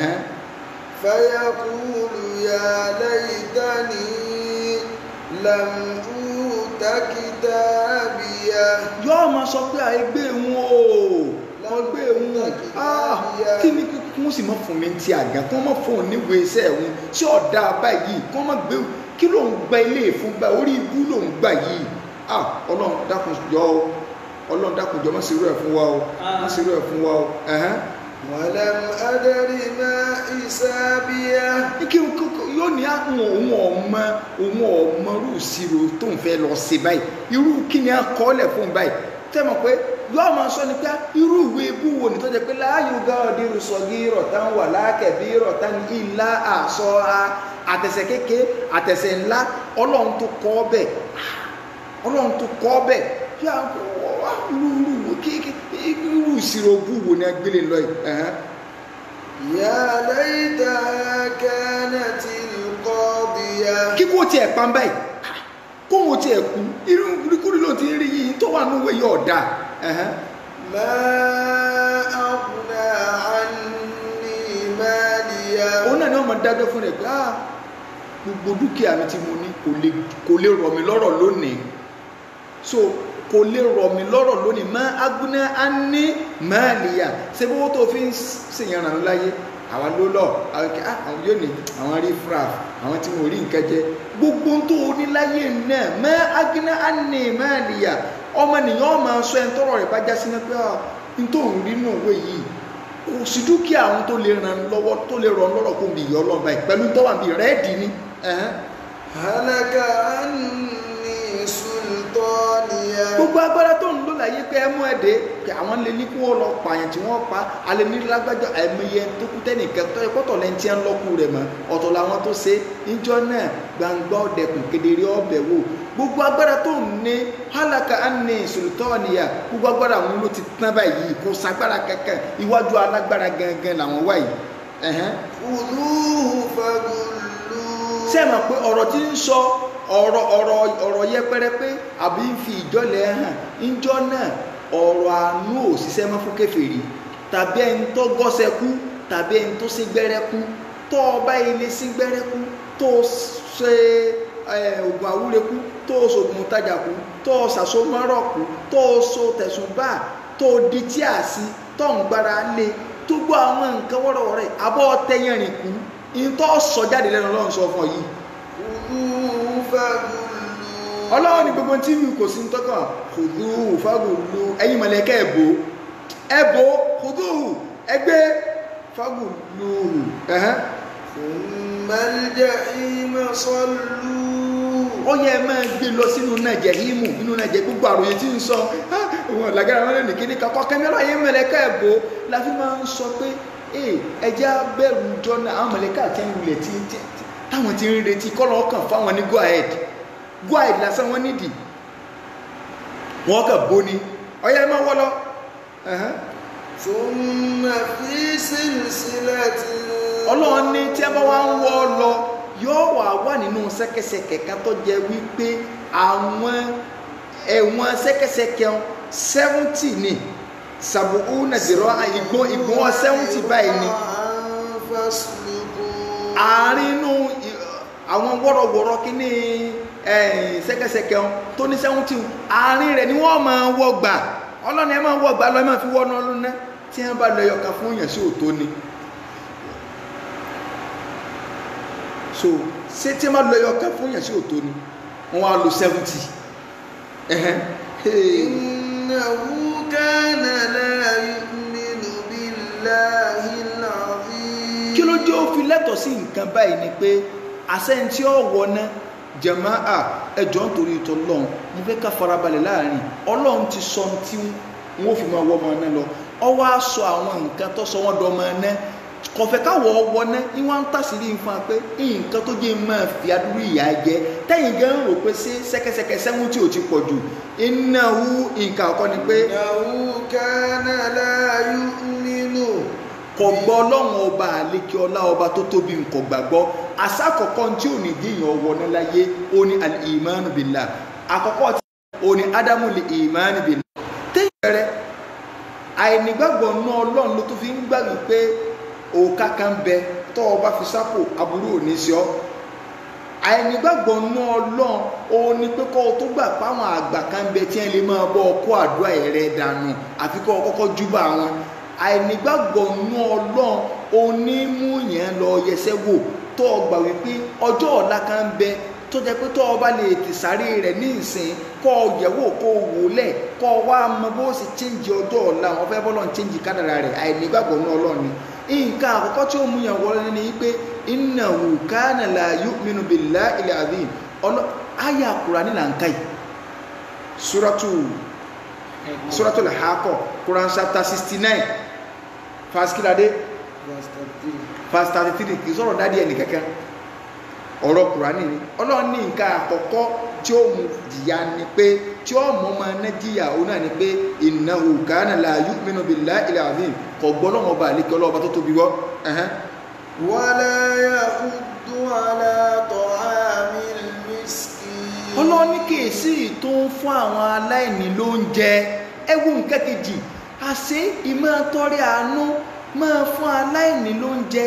فيقول يا ليتني لم أوت كتابيه yóò máa sọ pé àìgbé wọn o wọn gbé wọn ah kí ni kí sì mọ fún mi ti àgàn kí wọn mọ fún oníwèé iṣẹ́ wọn tí ọdá báyìí kí wọn mọ gbé kí ló ń gba ilé ìfún gbà orí ibú ló ń gbà yìí ah Ọlọ́run dákun yọ ọ Ọlọ́run dákun jọ má ṣe irú ẹ̀ fún wa o má ṣe irú ẹ̀ fún wa o ẹhẹn. ولم أدر ما حسابيه kí yóò ní àwọn òun ọmọ òun ọmọ irú ìṣirò tó ń fẹ́ lọ sí báyìí irú kí ni a kọ́ lẹ̀ fún báyìí tẹ́mọ̀ pé yóò máa sọ ní pé irú ìwé ibú wo ni tó jẹ́ pé láàyò gáàdì rùsọ̀gì rọ̀tán wà lákẹ̀bí rọ̀tán ìlà àṣọ àtẹ̀sẹ̀ kéke àtẹ̀sẹ̀ ńlá ọlọ́run tó kọ́ bẹ̀ ọlọ́run tó kọ́ bẹ̀ yóò irú irú kéèké irú ìṣirò ibú wo ni a gbélé lọ yìí ẹ̀hẹ́n. يا ليتها كانت القاضية kíkó tiẹ̀ pan báyìí kó wọn tiẹ̀ kú irú kúrú ló ti rí yìí tó wà níwèé yóò dà ما أغنى عني ماليا òun náà ni wọ́n máa dájọ́ fún rẹ̀ pé ah gbogbo dúkìá mi tí mo ní kò lè kò lè rọ̀ mí lọ́rọ̀ lónìí so kò lè rọ̀ mí lọ́rọ̀ lónìí má agúná á ní máàlìyà ṣé bó tó fi ń ṣèyàn ràn láyé àwa ló lọ àwọn kí àwọn yóò ní àwọn rí fraf àwọn tí mo rí nǹkan jẹ gbogbo tó o ní láyé náà má agúná á ní máàlìyà ọmọ nìyàn máa sọ ẹni tọrọ rẹ̀ bá já sí náà pé ah n tó ń rí nù wé yìí kò sí dúkìá àwọn tó lè ràn lọ́wọ́ tó lè ràn lọ́rọ̀ kó bì yọ ọlọ́run báyìí pẹ̀lú tọ́wà bíi rẹ́ẹ̀dì ni ẹ̀hẹ́n. هلك عني سلطانيا gbogbo agbára tó ń lò láyé pé ẹ mú ẹ dé pé àwọn lè ní kí wọ́n lọ pààyàn tí wọ́n pa alẹ́ ní lágbájá ẹ̀mẹyẹ tó kú tẹ́nìkan tó yẹ kọ́tọ̀ lẹ́ni tí ń lọ́kù rẹ̀ mọ́ ọ̀tọ̀ làwọn tó ṣe níjọ́ náà gbangba ọ̀dẹ̀kùn kedere ọbẹ̀ wò gbogbo agbára tó ń ní hálàkà ánì sultaniya gbogbo agbára àwọn ló ti tán báyìí kò sagbára kankan iwájú alágbára gangan làwọn wáyìí ẹ̀hẹ́n خذوه فغلوه ṣé ẹ mọ̀ pé ọ̀rọ̀ tí ń sọ ọ̀rọ̀ ọ̀rọ̀ ọ̀rọ̀ yẹpẹrẹ pé àbí ń fi ìjọlẹ̀ hàn ńjọ́ náà ọ̀rọ̀ àánú ò ṣiṣẹ́ mọ́ fún kèfèrí tàbí ẹni tó gọ́sẹ̀ kú tàbí ẹni tó sí gbẹ́rẹ́ kú tó ọba ilé sí gbẹ́rẹ́ kú tó ṣe ẹ, oògùn àwúre kú tó ṣoògùn tajà kú tó ṣàṣomọ́rọ̀ kú tó so tẹ̀sùn bá tó di tí a sí tó ń gbára lé tó gbọ́ àwọn nǹkan wọ́rọ̀wọ́rọ̀ yìí abọ́ tẹ́yẹ̀rìn kú ìtọ́ sọ jáde lẹ́nu ọlọ́run sọ fún ọ yìí خذوه فغلوه ọlọ́run ní gbogbo tí kò sí tọ́kàn kùdú fagùlù ẹ̀yin mọ̀lẹ́kẹ́ ẹ̀bò ẹ̀bò kùdú ẹgbẹ́ fagùlù ẹ̀hẹ́n ثم الجحيم صلوه ó yẹ ẹ máa gbé lọ sínú náà jẹ̀hímù nínú náà jẹ́ gbogbo àròyé tí ń sọ "Ah, òun ọ̀làgàrà wọn lẹ́nu kíní kakọ́ kẹ́mẹ́rọ ayé mọ̀lẹ́kẹ́ ẹ̀bò la fi máa ń sọ pé ee ẹjẹ́ abẹ́rù jọ́nà àwọn mọ̀lẹ́kẹ́ àti ẹ̀yìn ilẹ̀ tí tí- táwọn ti ń retí kọ́lọ́ ọkàn fáwọn ní go ahead go ahead lásán wọn nídìí wọn kàn bóni ọyá ẹ máa wọ́ lọ ẹ̀hẹ́n. ثم في سلسلة ọlọ́run ní tí a bá wá ń wọ́ ọ lọ yóò wà wà nínú ṣẹ́kẹ́ṣẹkẹ̀ kan tó jẹ́ wípé àwọn ẹ̀wọ̀n ṣẹ́kẹ́ṣẹkẹ̀ seventy ni sàbùkù nàìjíríà ìgbọ́n ìgbọ́n seventy báyìí ni فاسلكوه àárín inú ì- àwọn wọ́rọ̀wọ́rọ̀ kíní ẹ̀yìn ṣẹ́kẹ́ṣẹkẹ̀ tó ní seventy àárín rẹ̀ ni wọ́n máa wọ́ gbà ọlọ́run ẹ máa wọ́ gbà lọ ẹ máa fi wọ́n náà lónà tí wọ́n bá lọ ẹyọkan fún yàn sí òtó ni. so ṣé tí wọ́n bá lọ ẹyọkan fún yàn sí òtó ni wọ́n wá lo seventy. إنه كان لا يؤمن بالله العظيم kí ló jẹ́ ó fi lẹ́tọ̀ọ́ sí nǹkan báyìí ni pé àṣẹ́ntí ọ̀wọ́ náà jàmáà ẹjọ́ nítorí ìtọ́ lọ́hùn mo fẹ́ ká farabalẹ̀ láàrin ọlọ́run ti sọ ohun tí wọ́n fi máa wọ́ ọmọ náà lọ ọwọ́ á sọ àwọn nǹkan tó sọ wọ́n dọ́mọ náà kọ̀fẹ́ káwọ̀ ọwọ́ náà ní wọ́n ń tàṣírí fún wa pé nǹkan tó jẹ́ máa fi adúrú ìyá jẹ tẹ́yìn gan rò pé sí sẹ́kẹsẹkẹ sẹ́wọ́n tí ò ti pọ̀ jù ìnáwó nǹkan àkọ́ ni pé إنه كان لا يؤمن kò gbọ́ ọlọ́run ọba àlékè ọlá ọba tó tóbi nǹkan gbàgbọ́ àṣà àkọ́kọ́ tí ò ní díyàn ọwọ́ ní láyé ó ní al-imanu billah àkọ́kọ́ tí ó ní ádámù lè imanu billah téèyàn bẹ̀rẹ̀ àìnígbàgbọ́ náà ọlọ́run ló tó fi ń gbà wípé òòkà kan bẹ tó o bá fi sápò aburú ò ní sí ọ àìnígbàgbọ́ náà ọlọ́run òun ni pé kọ́ ọ tó gbà páwọn àgbà kan bẹ tí wọ́n lè máa bọ́ ọ kó àdúrà rẹ dànù àfi kọ́ ọ kọ́kọ́ júbà wọn àìnígbàgbọ́ nú ọlọ́run onímú yẹn lọ yẹsẹ́ wò tó o gbà wípé ọjọ́ ọ̀la kan ń bẹ tó jẹ́ pé tó o bá lè tìsáré rẹ̀ ní ìsìn kọ́ ọ yẹ̀wò kó o wò lẹ̀ kọ́ ọ wá mọ bó o sì chíǹjì ọjọ́ ọ̀la wọn fẹ́ bọ́lọ̀ ń chíǹjì kádàrà rẹ̀ àìnígbàgbọ́ nú ọlọ́run ni nǹkan àkọ́kọ́ tí ó mú yàn wọlé ni pé innahu kana la yu'minu billahi al-azim ọlọ́ àyà Kùránì là ń ká yìí suratu suratul Haqqah Quran chapter sixty nine verse kíládé verse thirty three kì í sọ̀rọ̀ dádì ẹnì kankan ọ̀rọ̀ Kùránì ni ọlọ́run ní nǹkan àkọ́kọ́ tí ó mú jìyà ni pé tí ó mú ọmọ ẹni jìyà òun náà ni pé innahu kana la yu'minu billahi al-azim kò gbọ́ lọ́wọ́ ọba àlékè ọlọ́ọba tó tóbi wọ́ ẹ̀hẹ́n. ولا يحض على طعام المسكين ọlọ́run ní kèésì tó ń fún àwọn aláìní lóúnjẹ ẹwù nǹkan kejì àṣé ìmọ̀ tọrẹ àánú máa fún aláìní lóúnjẹ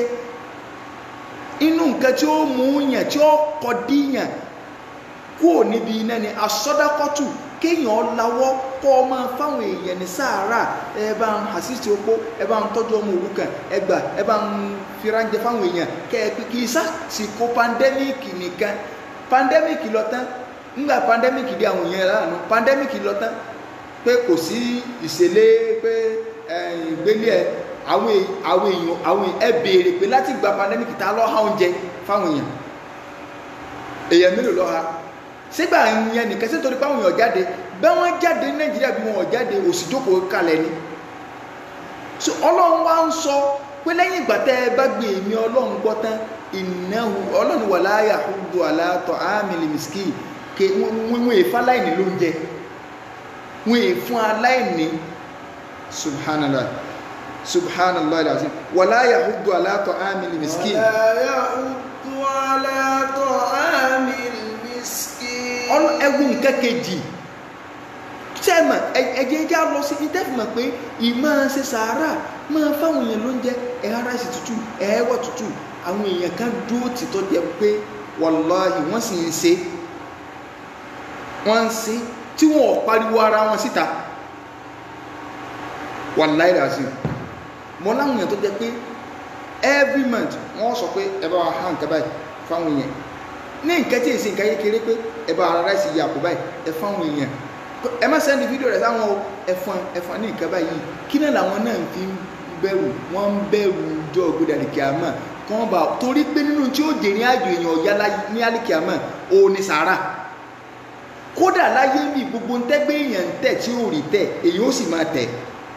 inú nǹkan tí ó mú yàn tí ó kọ díyàn kúrò níbi iná ni asọ́dákọ́tù kéèyàn lawọ́ kọ́ ọ máa fáwọn èèyàn ní sàárà ẹ bá ń àṣìṣe opó ẹ bá ń tọ́jú ọmọ òrukàn ẹ gbà ẹ bá ń firánjẹ fáwọn èèyàn kẹ ẹ pé kì í sàṣìkò pandẹ́míìkì nìkan pandẹ́míìkì lọ tán ńgbà pandẹ́míìkì dé àwọn èèyàn lánàá pandẹ́míìkì lọ tán pé kò sí ìṣẹ̀lẹ̀ pé ìgbélé ẹ àwọn èèyàn àwọn èèyàn àwọn ẹ béèrè pé láti gba pandẹ́míìkì tá lọ́ ha oúnjẹ fáwọn èèyàn èèyàn mélòó lọ́ ha sígbà yẹn nìkan sí torí páwọn èèyàn jáde bẹ́ẹ̀ wọ́n jáde ní nàìjíríà bí wọn ò jáde òsì jókòó kalẹ̀ ni so ọlọ́run wá ń sọ pé lẹ́yìn ìgbà tẹ́ ẹ bá gbé èmi ọlọ́run gbọ́ tán ìnáwó ọlọ́run wà láyà ọdún àlàtọ̀ àmìlì mìsíkì ké wọ́n èèfún aláìní ló ń jẹ wọ́n èèfún aláìní subhanallah subhanallah alazim wà láyà ọdún àlàtọ̀ àmìlì mìsíkì ولا يحض على طعام المسكين ẹwù nǹkan kejì sẹ́mà ẹ̀jẹ̀ já lọ sí ìtẹ́fìmọ̀ pé ìmọ̀ ṣe sàárà máa fáwọn èèyàn ló ń jẹ ẹ̀há ráìsì tútù ẹ̀ẹ́wọ̀ tútù àwọn èèyàn kan dúró tìtọ́ jẹ pé wàláhì wọ́n sì ń ṣe wọ́n ń ṣe tí wọ́n ò pariwo ara wọn síta wàláhì ràṣì mọ́ láwọn èèyàn tó jẹ pé every month wọ́n sọ pé ẹ bá wa hàn nǹkan báyìí fáwọn èèyàn ní nǹkan tí èsì nǹkan kékeré pé ẹ bá ara ráìsì yà kó báyìí ẹ fáwọn èèyàn ẹ má sẹ́ndì fídíò rẹ̀ sáwọn o ẹ̀fọn ẹ̀fọn ní nǹkan báyìí kí náà làwọn náà fi ń bẹ̀rù wọ́n ń bẹ̀rù jọ gbọdọ̀ àlìkìámà kàn bá torí pé nínú tí ó dé ní àjò èèyàn ọ̀yá ní àlìkìámà ó ní sàárà kódà láyé mi gbogbo ntẹ́gbẹ́ èèyàn ń tẹ̀ tí ó rí tẹ̀ èyí ó sì máa tẹ̀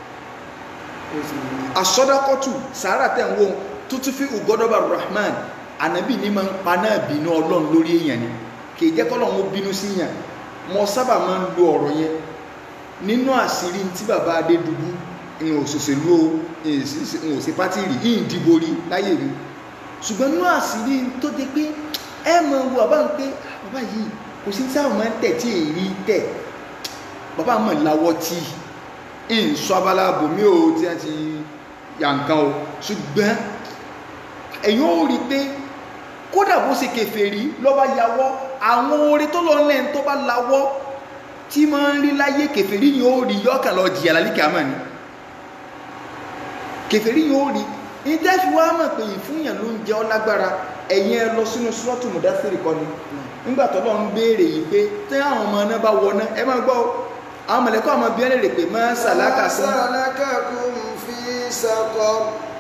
asọ́dákọ́tù sàárà tẹ̀ ń wọ́n tuntun fi ugọ́dọ́bà rahman ànábì ní máa ń pa náà bínú ọlọ́run lórí èèyàn ni kì í jẹ́ kọ́lọ́run ó bínú sí yàn mo sábà máa ń lo ọ̀rọ̀ yẹn nínú àṣírí tí bàbá adédùbú ìwọ̀n òṣòṣèlú o ìwọ̀n òṣè pátì rí ìyìn dìbò rí láyé mi ṣùgbọ́n nínú àṣírí tó dé pé ẹ mọ̀ wo bàbá ń pé bàbá yìí kò sí sáà máa ń tẹ̀ tí èrí tẹ̀ bàbá mọ̀ láwọ́ tí ń sọ abala bòmí o tí wọ́n ti yà nǹkan o ṣùgbọ́n ẹ̀yin ó rí pé kódà bó ṣe kèfèrí lọ́ba yàwọ́ àwọn orin tó lọ lẹ́yìn tó bá lawọ́ tí máa ń rí láyé kèfèrí yìí ó rí yọ́kàn lọ jìyà lálíkà àmà ni kèfèrí yìí ó rí ìtẹ́fi wá mọ̀ pé ìfúnyàn ló ń jẹ́ ọ́ lágbára ẹ̀yin ẹ lọ sínú sọ́ọ̀tù mùdásírì kọ́ ni nígbà tó lọ ń béèrè yìí pé tí àwọn ọmọ náà bá wọ náà ẹ máa gbọ́ àwọn mọ̀lẹ́kọ́ àmọ́ bí ẹlẹ́rìí pé máa sàlákà sí سلككم في سقر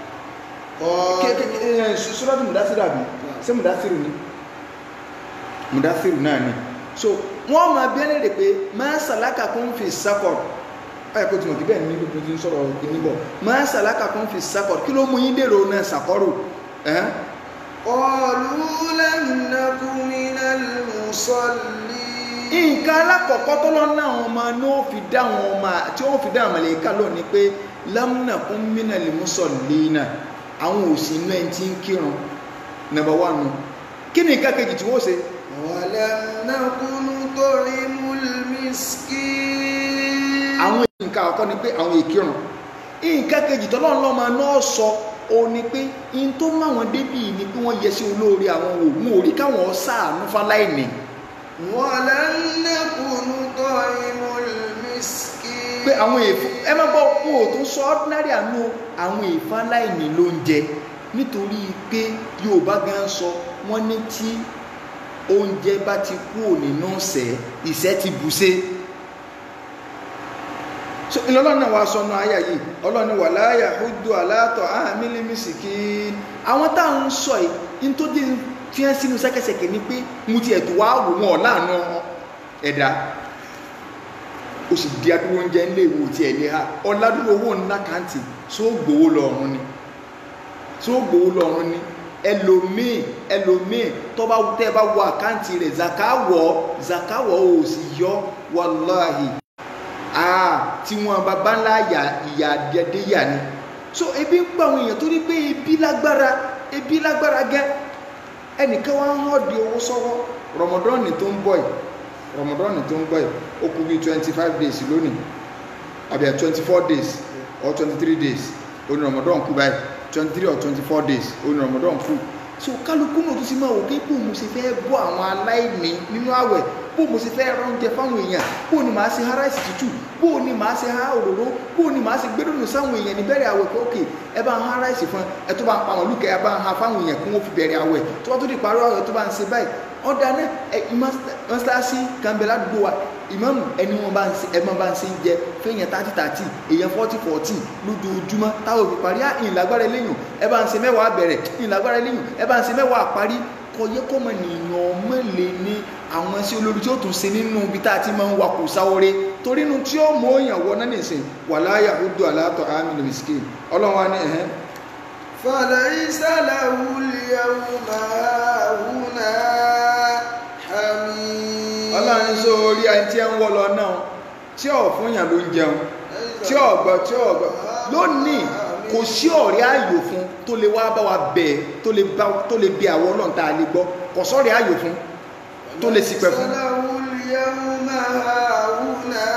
sọ́ọ̀tù mùdásírì àbí ṣé mùdásírì ni mùdásírì náà ni so wọ́n máa bí ẹlẹ́rìí pé máa sàlákà kún fi sákọ̀rọ̀ ayẹ kó tí mo kí bẹ́ẹ̀ ní gbogbo tí ń sọ̀rọ̀ ìní bọ̀ máa sàlákà kún fi sákọ̀rọ̀ kí ló mú yín dèrò náà sàkọ́rù ẹ̀hán قالوا لم نك من المصلين nǹkan alákọ̀ọ́kọ́ tó lọ náà wọn máa ní ó fi dá wọn ọmọ tí wọ́n fi dá àwọn màláíkà lónìí pé lámúnà kún mínà lè mú sọ̀lẹ́nà àwọn òsì inú ẹni tí ń kírun nàbà wà nù kí ni nǹkan kejì tí wọ́n ṣe ولم نك نطعم المسكين àwọn nǹkan àkọ́kọ́ ni pé àwọn èkírun nǹkan kejì tọ́lọ́run lọ́mọ náà sọ ó ní pé in tó máwọn débì ni pé wọ́n yẹ sí olóore àwọn òògùn orí káwọn ṣàánú fáláìní ولم نك نطعم المسكين pé àwọn èèfún ẹ má gbọ́ wọn ò tó sọ ordinary àánú àwọn ìfáláìní ló ń jẹ nítorí pé Yorùbá gan sọ wọ́n ní tí oúnjẹ bá ti kú nínú ọ̀sẹ̀ ìṣẹ́ ti bùṣe so ìlọ́lọ́run náà wá sọnù àyà yìí ọlọ́ni wà láyà húdù aláàtọ̀ àmìlímìsìkì àwọn táwọn ń sọ yìí tó dé fi hàn sínú sẹ́kẹsẹ̀kẹ̀ ni pé mo ti ẹ̀tọ́ wá wò wọn láàánú ẹ̀dá ó sì di adúró oúnjẹ ńlẹ̀ ìwò tí ẹ̀ lé ha ọ̀làdúró owó ńlá kàǹtì tó gbowó lọ́rùn ni tó gbowó lọ́rùn ni ẹlòmíì ẹlòmíì tó bá tẹ́ bá wọ àkáǹtì rẹ̀ zakawọ̀ zakawọ̀ ò sì yọ wàláhì ah tí wọn bàbá ńlá yà ìyà dédé yà ni so ebi ń pa àwọn èèyàn torí pé ebi lágbára ebi lágbára gẹ ẹnìkan wá ń hàn di owó sọ́wọ́ rọmọdọ́ọ̀nì tó ń bọ̀ yìí rọmọdọ́ọ̀nì tó ń bọ̀ yìí ó kú bíi twenty five days lónìí àbí twenty four days or twenty three days oní rọmọdọ́ọ̀n kú báyìí twenty three or twenty four days oní rọmọdọ́ọ̀n kú so kálukú náà tó sì máa wò pé bó mo ṣe fẹ́ bọ́ àwọn aláìní nínú àwẹ̀ bó mo ṣe fẹ́ ra oúnjẹ fáwọn èèyàn bó ni màá ṣe ha ráìsì tútù bó ni màá ṣe ha òróró bó ni màá ṣe gbẹ́dọ̀nù sáwọn èèyàn ní bẹ̀rẹ̀ àwẹ̀ pé ókè ẹ bá ń ha ráìsì fún ẹ tó bá ń pa àwọn olùkẹ́ ẹ bá ń ha fáwọn èèyàn kí wọ́n fi bẹ̀rẹ̀ àwẹ̀ tó bá tó di parí àwẹ̀ tó bá ń ṣe báyìí ọ̀dà náà ẹ mọ́sálásí kàmbẹ́lá àdúgbò wa ìmáàmù ẹni wọn bá ń ṣe ẹ máa bá ń ṣe ń jẹ fẹ́yìn tààtì tààtì èèyàn fọ́tì fọ́tì lójoojúmọ́ táwọn òbí parí á ìlágbára eléyìn ẹ bá ń ṣe mẹ́wàá bẹ̀rẹ̀ ìlágbára eléyìn ẹ bá ń ṣe mẹ́wàá parí kò yẹ kọ́ mọ nìyàn mọ́lẹ̀ ní àwọn sí olórí tí ó tún ṣe nínú ibi tá a ti máa ń wakò sáwọ́rẹ́ torí inú tí ó mọ èèyàn wọ náà nìsín wala yahudu ala ta'amil miskin ọlọ́run wa ní ẹ̀hẹ́n فليس له اليوم هاهنا حميم ọlọ́run sọ orí ẹni tí ẹ ń wọ́ lọ náà tí ò fún yàn ló ń jẹun tí ò gbọ́ tí ò gbọ́ lónìí kò sí ọ̀rẹ́ ayò fún tó lè wá bá wa bẹ̀ tó lè bá tó lè bí àwọn ọlọ́run tá a lè gbọ́ kò sọ́ọ̀rẹ́ ayò fún tó lè ṣìpẹ̀ fún. فليس له اليوم هاهنا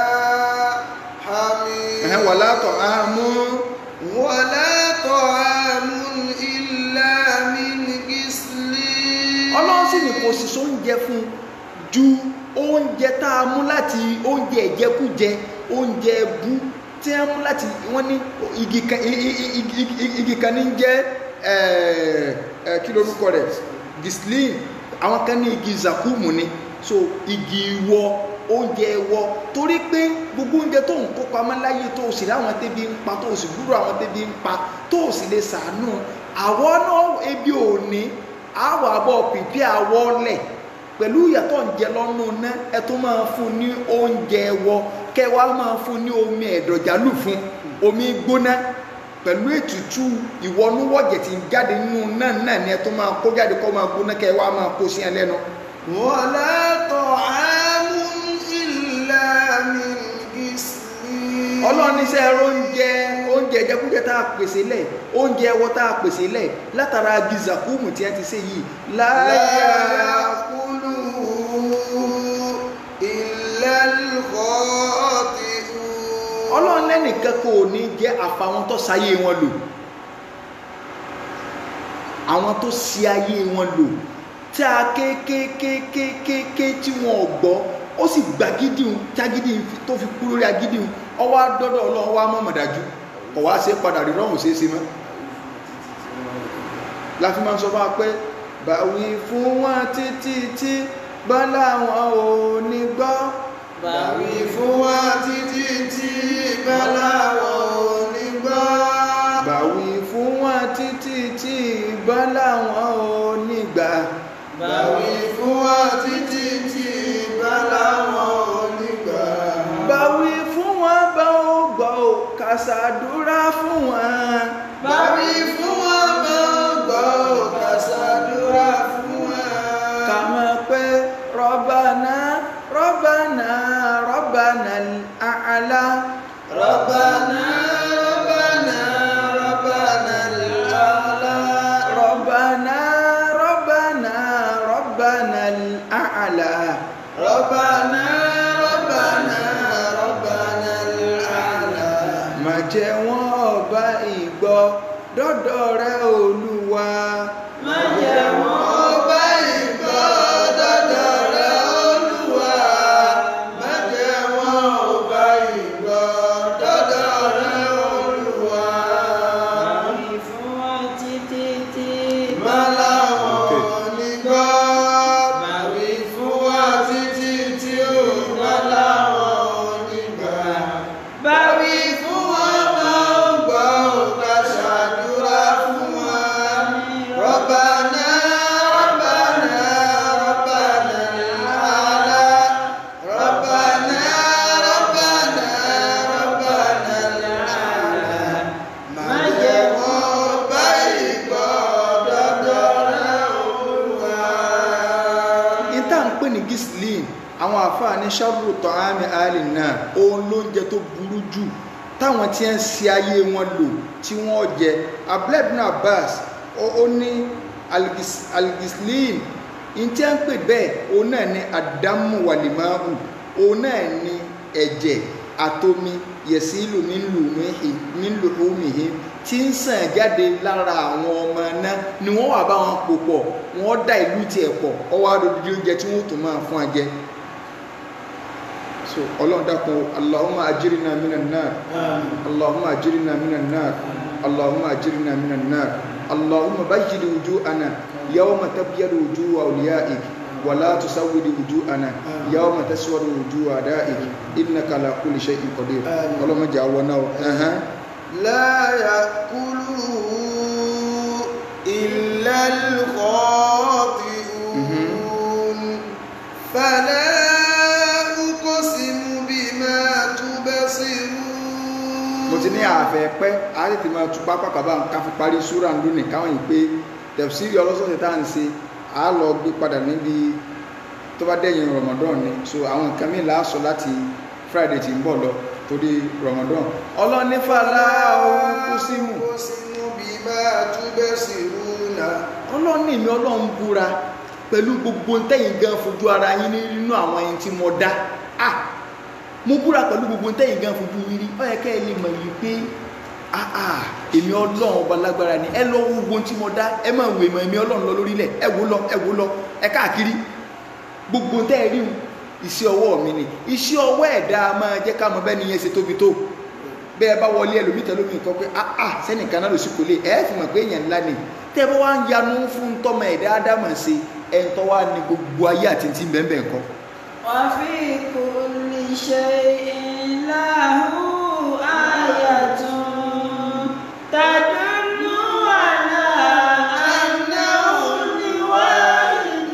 حميم ẹ̀hẹ́n wala ta'amu ولا طعام إلا من غسلين ọlọ́run sì ní kò sì sóúnjẹ fún ju oúnjẹ tá a mú láti oúnjẹ ìjẹkújẹ oúnjẹ ẹbú tí a mú láti wọ́n ní igi kan i- i- i- igi- igi- igi kan ní jẹ́ ẹ̀, ẹ̀, kí lorúkọ rẹ̀ gislin àwọn kan ní igi zakumu ni so igi ìwọ oúnjẹ ẹwọ torí pé gbogbo oúnjẹ tó ń kó pamọ́ láyé tó o sì láwọn tẹ́bi ń pa tó o sì gbúrò àwọn tẹ́bi ń pa tó o sì lè sàánú àwọn náà ebi ò ní àwọ̀ àbọ̀ pìpì àwọ̀ lẹ̀ pẹ̀lú ìyàtọ̀ ń jẹ lọ́nù ná ẹ tó máa fún ní oúnjẹ ẹwọ kẹwàá máa fún ní omi ẹ̀dọ̀jálù fún omi gbóná pẹ̀lú ètùtù ìwọnúwọ̀jẹ̀ tí ń jáde nínú náà náà ni ẹ tó máa kó jáde kó máa gbóná kẹwàá máa kó sí ẹ lẹ́nu ولا طعام إلا من غسلين ọlọ́run ní sẹ́ oúnjẹ oúnjẹ jẹkújẹ tá a pèsè lẹ̀ oúnjẹ ẹwọ tá a pèsè lẹ̀ látara gizakumu tí a ti ṣe yìí لا láyà يأكله إلا الخاطئون ọlọ́run lẹ́nìkan kò ní jẹ́ àfàwọn tó sáyé wọn lò àwọn tó sí ayé wọn lò tí a kékékékékéké tí wọn ò gbọ́ ó sì gbà gídìún tágídì tó fi kú lórí agídìún ọwọ́ adọ́dọ̀ ọlọ́run wá mọ̀mọ̀ dájú kọ̀ wá ṣe padà rí rọ́hùn ṣeé ṣe mọ́ láti máa ń sọ fún wa pé báwí fún wọn títí tí bọ́lá wọn ò ní gbọ́ Bàwí fún wa títí tí bọ́lá wọn ò ní gbọ́. báwí fún wọn títí tí bọ́lá wọn ò ní gbà Bàwí fún wa títí tí bọ́lá wọn ò ní gbà. báwí fún wọn bá ó gbọ́ ò kàṣàdúrà fún wọn Bàwí fún wa bá gbọ́ kàṣàdúrà fún wa. kà mọ̀ pé rọ́bànà rọ́bànà rọ́bànà àlá Rabbana Rabbana Rabbana al-A'la. rọ́bànà rọ́bànà rọ́bànà àlá Rabbana Rabbana Rabbana al-A'la. má jẹ́ wọn ọba ìgbọ́ dọ́dọ̀ rẹ olúwa má jẹ́ wọ́n Ọba ìgbọ́ dọ́dọ̀ rẹ Olúwa. Má jẹ́ wọn ọba ìgbọ́ dọ́dọ̀ rẹ Olúwa. báwí fún wa títí tí Má láwọn ní gbọ́. Bàwí fún wa títí tí ó má láwọn ní gbà. Bàwí fún wa máa ń gbọ́ ká ṣàdúrà fún wa. Rabbana Rabbana Rabbana al-A'la. Rabbana Rabbana Rabbana al-A'la. Má jẹ́ wọ́n bá ìgbọ́ dọ́dọ̀ rẹ Olúwa. ìta ń pè ní gislin àwọn àfáà ní sharru ta'ami alì náà òun lóúnjẹ tó burú jù táwọn tí ń ṣe ayé wọn lò tí wọ́n jẹ abdullah ibn abbas ó ó ní algis- algislin ìtí à ń pè bẹ́ẹ̀ òun náà ní adamu walimahu òun náà ní ẹ̀jẹ̀ àtomi yẹ̀sílù nílùú omihi tí ń sàn jáde lára àwọn ọmọ náà ni wọ́n wà bá wọn pò pọ̀ wọ́n dá ìlú tiẹ̀ pọ̀ ọwọ́ adodidi oúnjẹ tí wọ́n tún máa fún wa jẹ so ọlọ́run dákun allahumma ajirina minan nar allahumma ajirina minan nar allahumma ajirina minan nar allahumma bayyid wujuhana yawma tabyadu wujuhu awliyaik ولا تسود وجوهنا يوم تسود وجوه أعدائك إنك على كل شيء قدير اللهم جعلنا أها لا يأكله إلا الخاطئون فلا أقسم بما تبصرون mo ti ní àfẹ́ pẹ́ a lè ti máa tu pápákọ̀ bá ká fi parí súra lónìí káwọn yìí pé tẹ̀síìrì ọlọ́sọ̀ọ̀sẹ̀ tá à ń ṣe a lọ gbé padà níbi tó bá dẹ̀yìn Ramadan ni so àwọn nǹkan mìíràn láàsọ láti Friday tí ń bọ̀ lọ torí Ramadan ọlọ́nífàlà ohun kú símù أقسم بما تبصرون ọlọ́ní mi ọlọ́run búra pẹ̀lú gbogbo ntẹ́yìn gan fojú ara yín nínú àwọn ẹni tí mo dá ah mo búra pẹ̀lú gbogbo ntẹ́yìn gan fojú yín rí ó yẹ kẹ́ ẹ lè mọ̀ yìí pé ah ah èmi ọlọ́run ọba lágbára ni ẹ lọ wo gbogbo tí mo dá ẹ máa wò ìmọ̀ èmi ọlọ́run lọ lórílẹ̀ ẹ wò lọ ẹ wò lọ ẹ káàkiri gbogbo ntẹ́ ẹ rí wọn iṣẹ́ ọwọ́ mi ni iṣẹ́ ọwọ́ ẹ̀dá máa jẹ́ ká mọ bẹ́ẹ̀ ni yẹn ṣe tóbi tó bẹ́ẹ̀ bá wọlé ẹlòmíì tẹ́lómi nǹkan pé ah ah sẹ́nìkan náà ló sì kò lè ẹ̀ fi mọ̀ pé èèyàn ńlá ni tẹ́ bá wá ń yanu fún tọ́mọ ẹ̀dá ádámọ̀ ṣe ẹ̀ ń tọ́ wá ní gbogbo ayé àti ti bẹ́ẹ̀ bẹ́ẹ̀ kọ́ وفي كل شيء له آية تدل على أنه الواحد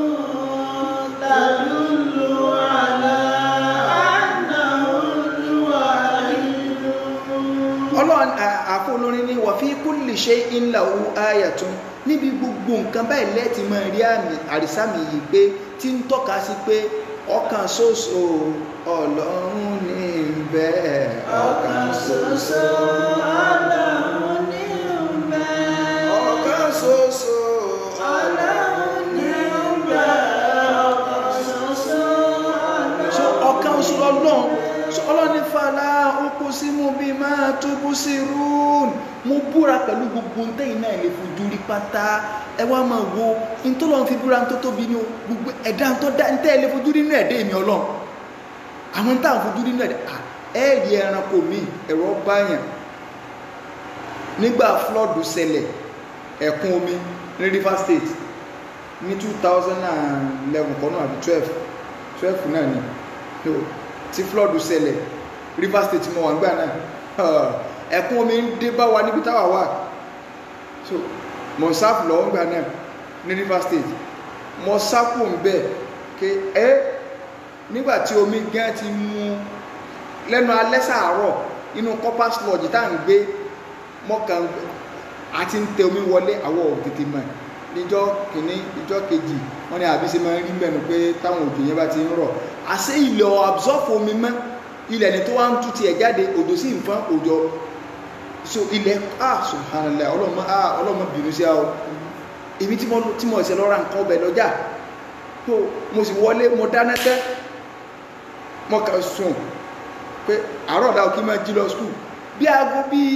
تدل على أنه الواحد ọlọ́run àfọ olórin ní wà fi kulli shay'in lahu ayatun níbi gbogbo nǹkan báyìí lẹ́ẹ̀tì máa rí àmì àrísàmì yìí pé tí ń tọ́ka sí pé ọ̀kan ṣoṣo ọlọ́run ní bẹ́ẹ̀ ọ̀kan ṣoṣo ọlọ́run ní bẹ́ẹ̀. ọ̀kan ṣoṣo ọlọ́run ní bẹ́ẹ̀. ọ̀kan ṣoṣo so ọlọ́run ọ̀kan oṣù ọlọ́run so ọlọ́run ní fàlà uqsimu bima tubsirun mo búra pẹ̀lú gbogbo ntẹ́yìn náà lè fojú rí pátá ẹ wá máa wo ntọ́lọ́run fi búra tó tóbi ní o gbogbo ẹ̀dá ntọ́ dá ntẹ́ ẹ lè fojú rí nínú ẹ̀dá èmi ọlọ́run àwọn ntá àwọn fojú rí nínú ẹ̀dá à, ẹ rí ẹranko mi ẹ̀rọ báyàn nígbà flọ́ọ̀dù ṣẹlẹ̀ ẹ̀kún omi ní Rivers State ní two thousand and eleven kọ́nà àbí twelve twelve náà ni no tí floodu ṣẹlẹ̀ river state mọ̀ wà ń gbà náà Ah, ẹ̀kún omi ń dé bá wa níbi táwa wà so mọ̀ sáfù lọ́wọ́ ń gbà náà ní river state mọ̀ sáfù ń bẹ̀ ké ẹ́ nígbà tí omi gan ti mú lẹ́nu alẹ́ sàárọ̀ inú copper sludge tá à ń gbé mọ́kàn àti ń tẹ omi wọlé àwọ̀ tètè mọ̀ níjọ́ kìíní níjọ́ kejì wọ́n ní àbí ṣe máa ń rí mẹ́nu pé táwọn òjò yẹn bá ti ń rọ̀ àṣé ilẹ̀ ọ̀ absorb omi mọ́ ilẹ̀ ni tó wá ń tú tiẹ̀ jáde òjò sì ń fọ́n òjò so ilẹ̀ ah subhanallah ọlọ́mọ ah ọlọ́mọ bínú sí àwọn èmi tí mo tí mo ṣe lọ́ra nǹkan ọbẹ̀ lọ́jà tó mo sì wọlé mo dáná tẹ́ mo kàn sùn pé àárọ̀ ọ̀dà òkè máa jí lọ skul bí aago bíi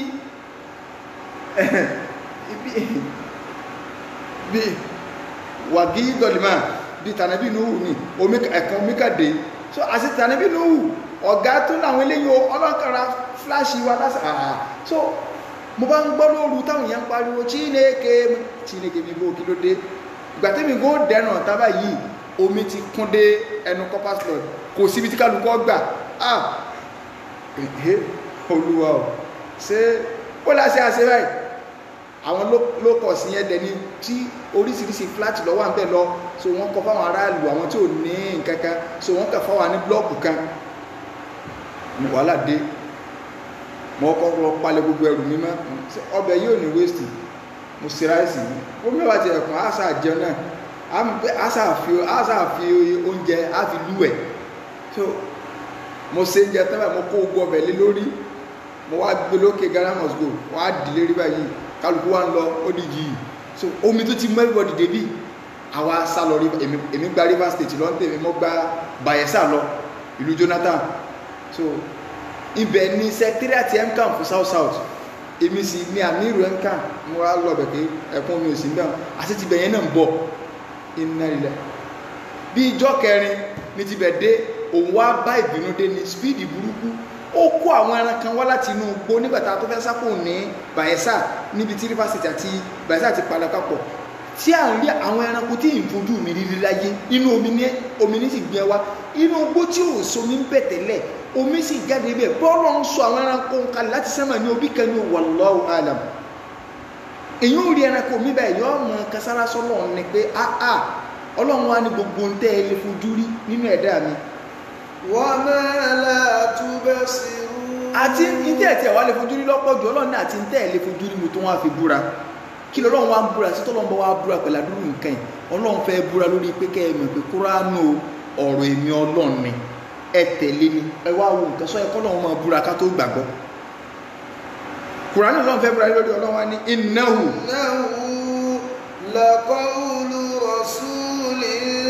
bí bí wàgí dọ̀lìmá bí tànàbí nùhù ni omi ẹ̀kan omi kàdé so àti tànàbí nùhù ọ̀gá tó láwọn eléyìí ọlọ́kàrà fúláṣì wa lásà àà so mo bá ń gbọ́ lóru táwọn èèyàn ń pariwo Chineke Chineke mi bó kí ló dé ìgbà tẹ́mi gó dẹ̀nà tábà yìí omi ti kún dé ẹnu copper slot kò síbi tí kálukọ́ gbà ah ẹ̀hẹ́ olúwa ò ṣé ó láṣẹ àṣẹ báyìí àwọn ló kọ̀ sí yẹn dẹni tí oríṣiríṣi fúláàtì lọ́wọ́ à ń bẹ̀ lọ so wọ́n kọ́ fáwọn aráàlú àwọn tí ò ní nǹkan kan so wọ́n kà fáwọn ní blọ́ọ̀kù kan ní wàhálà dé mo kọ́ lọ palẹ̀ gbogbo ẹrù mi mọ́ ọbẹ̀ yóò ní wéèsì mo ṣe ráìsì ó mẹ́wàá ti ẹ̀kọ́ àṣà jẹun náà àṣà fi àṣà fi oúnjẹ á fi lú ẹ̀ so mo ṣe oúnjẹ tán báyìí mo kó gbogbo ọbẹ̀ lé lórí mo wá gbé lókè Ghana must go wọ́n á dìlé rí báyìí kálukú wa ń lọ ó di yìí so omi tó ti mú everybody débi àwa sá lọ èmi èmi gba Rivers State lọ tèmi mo gba Bayelsa lọ ìlú Jonathan so ibẹ̀ ní secretariat mcam fún south south èmi sì ní amiru mcam mo wá lọ bẹ̀ pé ẹ̀kún mi ò sí níbẹ̀ àti tibẹ̀ yẹn náà ń bọ̀ iná ilẹ̀ bí ijọ́ kẹrin ní tibẹ̀ dé òun wá bá ìbínú dé ní speed burúkú ó kó àwọn ẹran kan wá láti inú igbó nígbàtà tó fẹ́ sápò ní Bayelsa níbi tí Rivers State àti Bayelsa ti padà papọ̀ tí à ń rí àwọn ẹranko tí ì ń fojú mi rírí láyé inú omi ní omi ní sì gbé wá inú igbó tí ò somi ń bẹ̀ tẹ́lẹ̀ omi sì jáde bẹ́ẹ̀ bọ́ọ̀lù ń sọ àwọn ẹranko kalẹ̀ láti sẹ́mà ní obi kan ní wallahu alam èyí ò rí ẹranko mi báyìí yọ ọmọ kasara sọlọ ní pé áá ọlọ́run wá ní gbogbo ń tẹ́ ẹ lè fojú rí nínú ẹ̀dá mi وما لا تبصرون àti ní tẹ́ ẹ̀ tí ẹ̀ wá lè fojú rí lọ́pọ̀ jù ọlọ́run ní àti ní tẹ́ ẹ̀ lè fojú rí mo tó wá fi búra kí lọ́lọ́run wá ń búra sí tọ́lọ́run bá wá búra pẹ̀lú àdúrú nǹkan yìí ọlọ́run fẹ́ búra lórí pé kẹ́ ẹ mọ̀ pé kúránù ọ̀rọ̀ èmi ọlọ́run ni ẹ tẹ̀lé ni ẹ wá wo nǹkan sọ ẹ kọ́lọ́run máa búra ká tó gbàgbọ́ kúránù ọlọ́run fẹ́ búra lórí ọlọ́run wá ní innahu إنه لقول رسول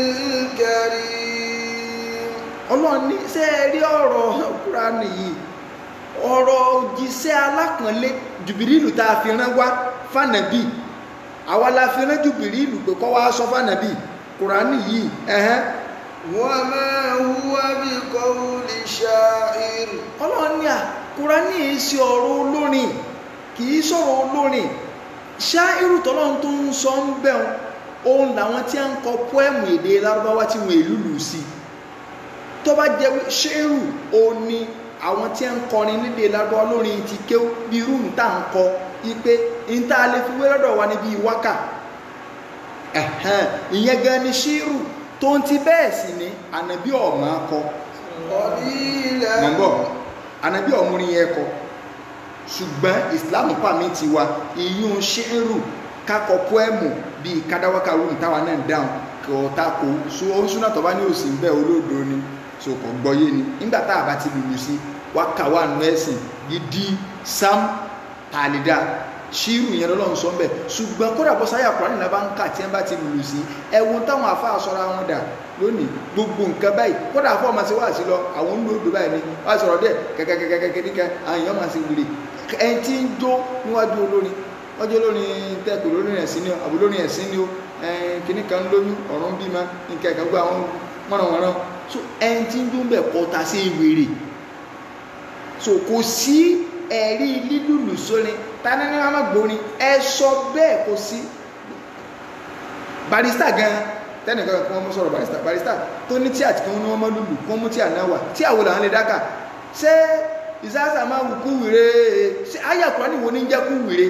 كريم ọlọ́run ní ṣé ẹ rí ọ̀rọ̀ kúránù yìí ọ̀rọ̀ òjíṣẹ́ alápọ̀nlé jùbìrìlù tá a fi rán wá fànàbí àwa la fi rán jùbìrìlù pé kọ́ wá sọ fànàbí kúránù yìí ẹ̀hẹ́n وما هو بقول شاعر ọlọ́run ní à kúránì yìí ṣe ọ̀rọ̀ olórin kì í sọ̀rọ̀ olórin ṣáírù tọ́lọ́run tó ń sọ ń bẹ̀rùn òun làwọn tí a ń kọ pọ́ẹ̀mù èdè lárúbáwá tí wọ́n èlú lù sí tó bá jẹ́ wí- ṣéèrù òun ni àwọn tí a ń kọrin nílé lárúbáwá lórin ti kéw bí irú ń tà ń kọ ipe ń tá a lè fi wé lọ́dọ̀ wa níbi wákà ẹ̀hẹ́n, ìyẹn gan ni ṣéèrù tó ń ti bẹ́ẹ̀ sì ni ànàbí ọ̀mà kọ قليلا mọ̀ ń bọ̀ ànábì ọ̀múrin yẹn kọ ṣùgbọ́n islam pàmì ti wa ìyún ṣẹ́rù kakọ pọ́ẹ̀mù bíi kádàwákà rúùn táwa náà dáhùn kò tako so ó ń súná tó bá ní òsì ń bẹ́ olódo ni so kò gbọ́yé ni nígbà tá a bá ti lùlù sí wákà wà nù ẹ̀sìn gidi sam tàlídà ṣírù yẹn lọ́lọ́run sọ ń bẹ̀ ṣùgbọ́n kódà bọ́ sáyà kúránì náà bá ń kà tí wọ́n bá ti lùlù sí ẹ̀wọ̀n táwọn afáà sọra wọn dà lónìí gbogbo nǹkan báyìí kódà afọ́ ọmọ sí wá sí lọ àwọn ń lòdò báyìí ni wọ́n sọ̀rọ̀ díẹ̀ kẹ́kẹ́kẹ́kẹ́kẹ́ níkan àwọn èèyàn máa ṣe wùlé ẹni tí ń jó níwájú olórin ọjọ́ olórin tẹ́kù lórin ẹ̀sìn ni o àbò lórin ẹ̀sìn ni o kìnnì kan lóyún ọ̀run bímọ nǹkan ẹ̀ka gbọ́ àwọn mọ̀rànmọ̀ràn so ẹni tí ń jó ń bẹ̀ kọta sí wèrè so kò sí ẹ̀rí lílùlù sórin tani ní wọn máa gbórin ẹ sọ bẹ́ẹ̀ kò sí barista gan tẹnìkan kí wọn mú sọ̀rọ̀ barista barista tó ní tí àti kí wọn ní wọn máa lùlù kí wọn mú tí àná wà tí àwọn làwọn lè dáka ṣé ìsáàsà máa wù kú wìrè ṣé ayé àkùrá ni wo ní jẹ́ kú wìrè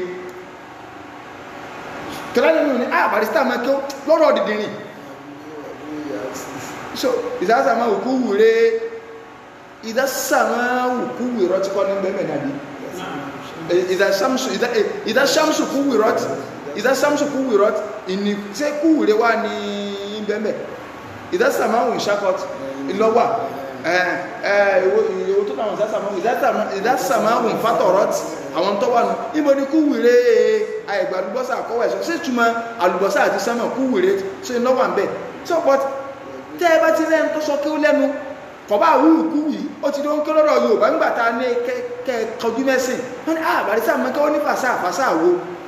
tọ́lá nínú ní ah barista máa kí ó lọ́rọ̀ dìdìrín so ìsáàsà máa wù kú wìrè ìdásà máa wù kú wìrọ̀ tí kọ́ ní bẹ́ẹ̀ mẹ́ta bí إذا الشمس إذا إذا الشمس كورت إذا الشمس كورت إن سكور واني بمبه إذا السماء انشقت اللوا ìwò tó náà ìdá sàmáwò fátọ̀rọ̀t àwọn tó wà nù níbo ni kúwìrè àìgbà àlùbọ́sà àkọwà ẹ̀ṣọ́ sí túnmọ̀ àlùbọ́sà àti sánmà kúwìrè sí iná wà ń bẹ̀ so but tẹ́ ẹ bá ti lẹ́nu tó sọ kí ó lẹ́nu kọ̀bá àwúrù kú yìí ó ti ló ń kí lọ́rọ̀ Yorùbá ń gbàta ní kẹ́ kọjú mẹ́sìn wọ́n ní àbárísà mẹ́kẹ́ ó ní fàṣà fàṣà wo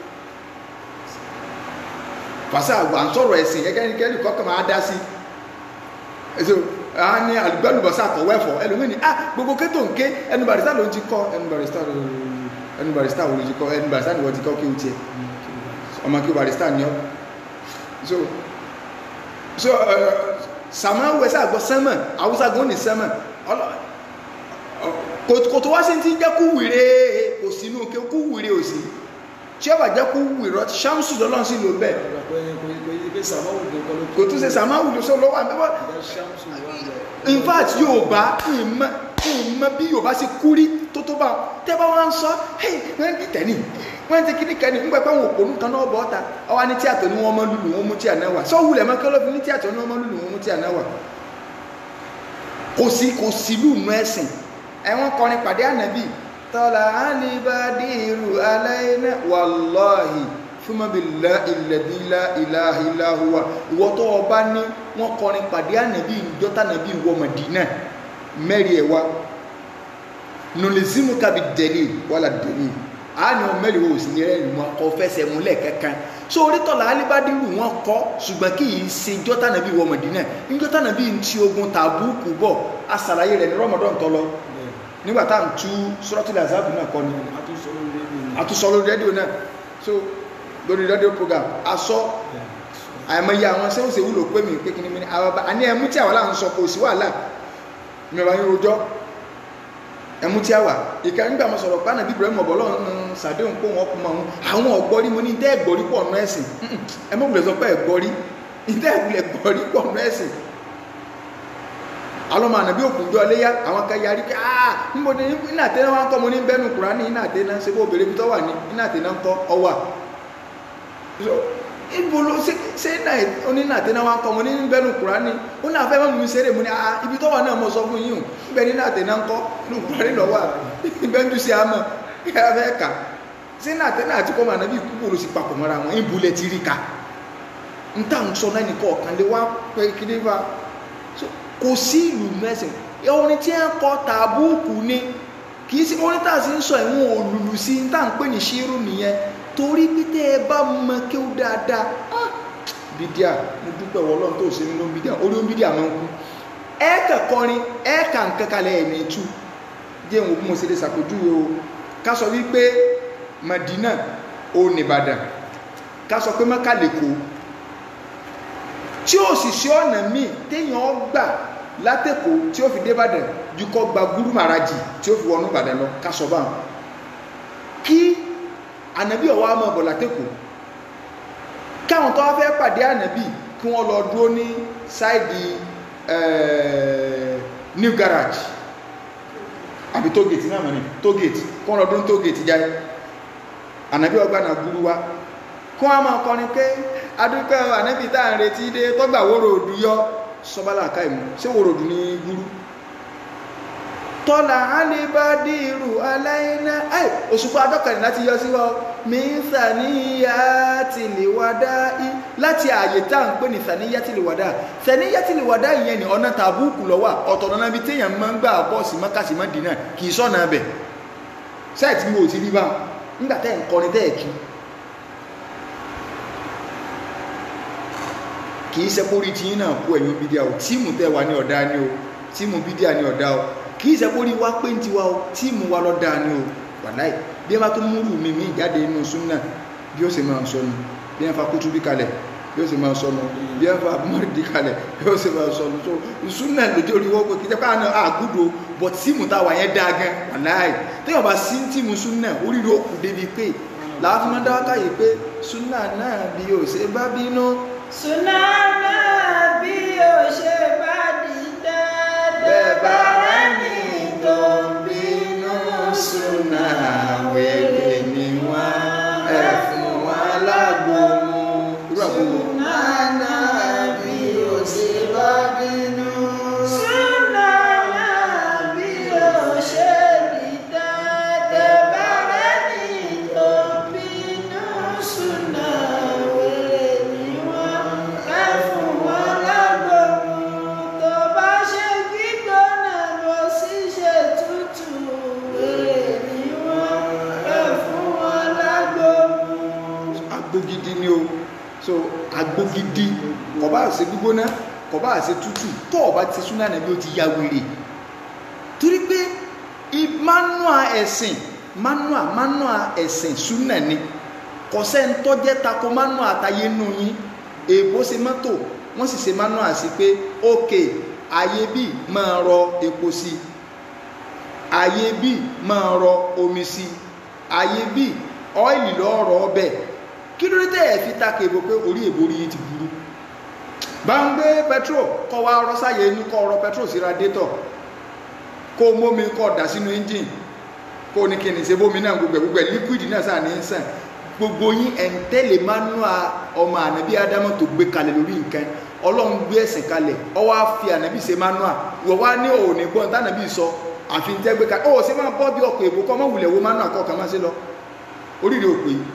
fàṣà wo à ń sọ̀rọ̀ ẹ̀sìn gẹ́gẹ́ ní kẹ́lì kọ́kọ́ máa dá sí ẹ̀sọ́ àwọn ní àlùgbẹ́lùbọ̀sà kọ̀wé ẹ̀fọ́ ẹlòmíì ní ah gbogbo kétò ń ké ẹnu barista ló ń ti kọ́ ẹnu barista ẹnu barista wo ló ti kọ́ ẹnu barista ni wọ́n ti kọ́ kí o tiẹ̀ ọmọ kí o barista ni ọ́ so so uh, sàmáwò ẹsẹ àgbọ sẹmọ àwùsá gan ní sẹmọ kò tó wá sí ti jẹ́ kú wìrè kò sínú kí kú wìrè ò sí tí ó bá jẹ́ kú wìrọ ṣámsù lọ́lọ́run sí ló bẹ́ẹ̀ kò tún ṣe sàmáwò ló sọ lọ́wọ́ àbẹ́wọ́ in fact Yorùbá ìmọ̀ ìmọ̀ bí Yorùbá ṣe kú rí tó tó bá tẹ́ bá wọn sọ wọ́n ti tẹ̀lé wọ́n ti kí ní kẹ́ni nígbà pé àwọn òpònú kan náà bọ́ ọ́ta ọwá ní tíàtọ̀ ní wọ́n mọ́ lùlù wọn mú tí àná wà sọ́wùlẹ̀ mọ́ kẹ́lọ́fì ní tíàtọ̀ ní wọ́n mọ́ lùlù wọn mú tí àná wà kò sí kò sí lùnú ẹ̀sìn ẹ̀wọ̀n kọrin pàdé ànábì tọ́lá alibadiru aláìná wàláhì fúnmọ́bìlá ìlẹ̀dílá ìlàhìláhùwà ìwọ́ tó ọba ní wọ́n kọrin pàdé ànábì ìjọ́tànábì wọ Mádínà mẹ́rin ẹ̀wà nùlẹ̀símù kàbí dẹ̀lẹ̀ wàlà dẹ̀lẹ̀ àánì ọmọ mẹ́rin wo sì ní rẹ̀ wọn kọ fẹsẹ̀ múlẹ̀ kankan so orítọ̀lá alibadiru wọn kọ ṣùgbọ́n kì í ṣe jọ́tànábì wọ Mádínà níjọ́tànábì ń ti ogun tàbúkù bọ̀ asàlàyé rẹ̀ ní Ramadan tó lọ nígbà tá à ń tú Suratul Ahzab náà kọ́ ni àtúnṣọ lórí rédíò náà so lórí rédíò program asọ àìmọye àwọn sẹ́wọ̀n ṣe wúlò pé mi pé kí ni mi ní àwọn bá àní ẹmú tí àwọn láǹsọ kò sí wàhálà mẹ́wàá yín rojọ́ ẹmú tí a wà ìka nígbà mo sọ̀rọ̀ pánà bíbélì mọ̀ bọ́ lọ́run sàdéhùn pé wọ́n kú mọ́ àwọn àwọn ọ̀gbọ́rí mo ní tẹ́ ẹ̀gbọ́rí pọ̀ nù ẹ̀sìn ẹ mọ̀ wùlẹ̀ sọ pé ẹ̀gbọ́rí ìdá ìwúlẹ̀ gbọ̀rí pọ̀ nù ẹ̀sìn alọ́mọ ànàbí òkùnjọ́ léyà àwọn kan yarí pé ah níbo ni iná àtẹ́ná wa ń kọ́ mo ní bẹ́nu Kùránì iná àtẹ́ná ṣe bó obìnrin bí tọ́ wà ní iná àtẹ́ná ń kọ́ ọwà ibo ló ṣe ṣe náà oníná àtẹ́ná wa ń kọ́ mo ní bẹ́nu Kùránì ó náà fẹ́ mọ́ mi ṣeré mo ní ah ibi tọ́ wà náà mo sọ fún yín o ibẹ̀ ní iná àtẹ́ná ń kọ́ ní Kùránì lọ́wọ́ ibẹ̀ ń dùsí àmọ́ ẹ fẹ́ kà ṣe náà àtẹ́ná àti kọ́ mọ́ ànàbí kúkú ló sì papọ̀ mọ́ra wọn ìbúlẹ̀ ti rí ka ń tà ń sọ náà nìkan ọ̀kan lé wá pé kí ní bá kò sí ìlú mẹ́sìn orin tí ń kọ tàbúùkù ni kì í sí orin tá a sì ń sọ ìwọ̀n òlùlù sí tá à ń pè ní ṣírù nìyẹn torí bí tẹ́ ẹ bá mọ kí ó dáadáa ah, bídíà mo dúpẹ́ wọ ọlọ́run tó ṣe nínú bídíà orí ó bídíà máa ń kú ẹ kà kọrin ẹ kà ń kankalẹ̀ ẹ̀ ní ìtú jẹ́ ìwọ̀n bí mo ṣe lè ṣàpèjúwe o ká sọ wípé Madina ò nìbàdàn ká sọ pé Mẹ́kà lẹ́kọ̀ọ́ tí ó sì ṣe ọ̀nà míì téèyàn gbà látẹ̀kọ́ tí ó fi dé Ìbàdàn ju kọ́ gba gúrú màrájì tí ó fi wọnú Ìbàdàn lọ kásọ̀ bá wọn kí ànàbí ọ̀wá mọ̀ bọ̀ látẹ̀kọ́ káwọn tó wá fẹ́ pàdé ànàbí kí wọ́n lọ dúró ní sáìdì new garage àbí tógètì náà mọ̀ ní tógètì kí wọ́n lọ dúró ní tógètì jáde ànàbí ọgbà náà gúrú wá kí wọ́n máa kọrin pé adúpẹ́ ànábì tá à ń retí dé tọ́gbà wóró òdù yọ sọ́bálà káìmù ṣé wóró òdù ní gúrú tọ́lá alibadiru aláìná ai òṣùpá adọ́kànlẹ̀ láti yọ sí wa mi ń sàníyà tìlìwádá láti ààyè tá à ń pè ní sàníyà tìlìwádá sàníyà tìlìwádá ìyẹn ní ọ̀nà tàbúùkù lọ́wọ́ ọ̀tọ̀ náà bí téèyàn máa ń gbà bọ́ọ̀sì mọ́kàsí mọ́dínà kì í sọ̀nà bẹ̀ sẹ́ẹ̀tì mi ò ti rí bá nígbà tẹ́ ń kọrin tẹ́ ẹ̀ kí kì í sẹ́kórí tí yín náà kú ẹ̀yìn bídíà o tíìmù tẹ́ wà ní ọ̀dá ni o tíìmù bídíà ní ọ̀dá o kì í sẹ́kórí wá pé ń tiwa o tíìmù wa lọ́dá ni o wàláì bí ẹ bá tó múrù mi mí jáde inú súnà bí ó sì máa ń sọnù bí ẹ fa kútú bí kalẹ̀ bí ó sì máa ń sọnù bí ẹ fa mọ́rìdì kalẹ̀ bí ó sì máa ń sọnù tó súnà lójú orí wọ́n pé kì í sẹ́kọ́ àná àgùdò bọ̀ tíìmù táwa yẹn dá gan wàláì téèyàn bá sí tíìmù súnà oríire ó kù débi pé làá fi máa dáwọ́ káyè pé súnà náà bí ó ṣe bá bínú Sunana bí o ṣe bá dìtẹ́ bẹ́ẹ̀ bá rẹ́ni tó ń bínú súnà wèrè ni wọ́n ẹ fún wọn lágbo mu. irú àgbo wo? Sunana bí o ṣe bá bínú. Sunana bí o ṣe dìtẹ́ tẹ́ bá rẹ́ni tó ń bínú súnà wèrè ni wọ́n ẹ fún wọn lágbo mu. Tó bá ṣe gbígbóná lọ sí ṣe tútù wèrè ni wọ́n ẹ fún wọn lágbo mu. agbo gidi ni o so agbo gidi kò bá ṣe gbígbóná kò bá ṣe tútù tó o bá ti súnà nàbí o ti ya wèrè torí pé i- manua ẹ̀sìn manua manua ẹ̀sìn súnà ni kò sẹ́ńtọ́jẹ́ tako manua àtàyé nù yín èèbó ṣe mọ́tò wọ́n sì ṣe manua sí pé ókè ayé bíi máa rọ epo sí i ayé bíi máa rọ omi sí i ayé bíi ọ́ìlì lọ́rọ̀ ọbẹ̀ kí ló dé tẹ́ ẹ̀ fi takò èbò pé orí èbò orí yìí ti burú bá ń gbé petrol kọ́ wa ọrọ̀ sáyé inú kọ́ ọrọ̀ petrol sí radiator kó o mómi kọ́ dà sínú engine kó o ní kí ni ṣe bómi náà gbogbo ẹ̀ gbogbo ẹ̀ liquid náà sáà ní í sàn gbogbo yín ẹ̀ ń tẹ́lẹ̀ manua ọmọ ànábí ádámọ̀ tó gbé kalẹ̀ lórí nǹkan ọlọ́run gbé ẹ̀sìn kalẹ̀ ó wá fi ànábí ṣe manua wọ́n wá ní òní gbọ́n tánàbí sọ àfi ń tẹ́ gbé kalẹ̀ ó ṣe máa bọ́ bí ọkọ̀ èbó kọ́ mọ́ wulẹ̀ wo manua kọ́ kàn máa ṣe lọ oríire òpè yìí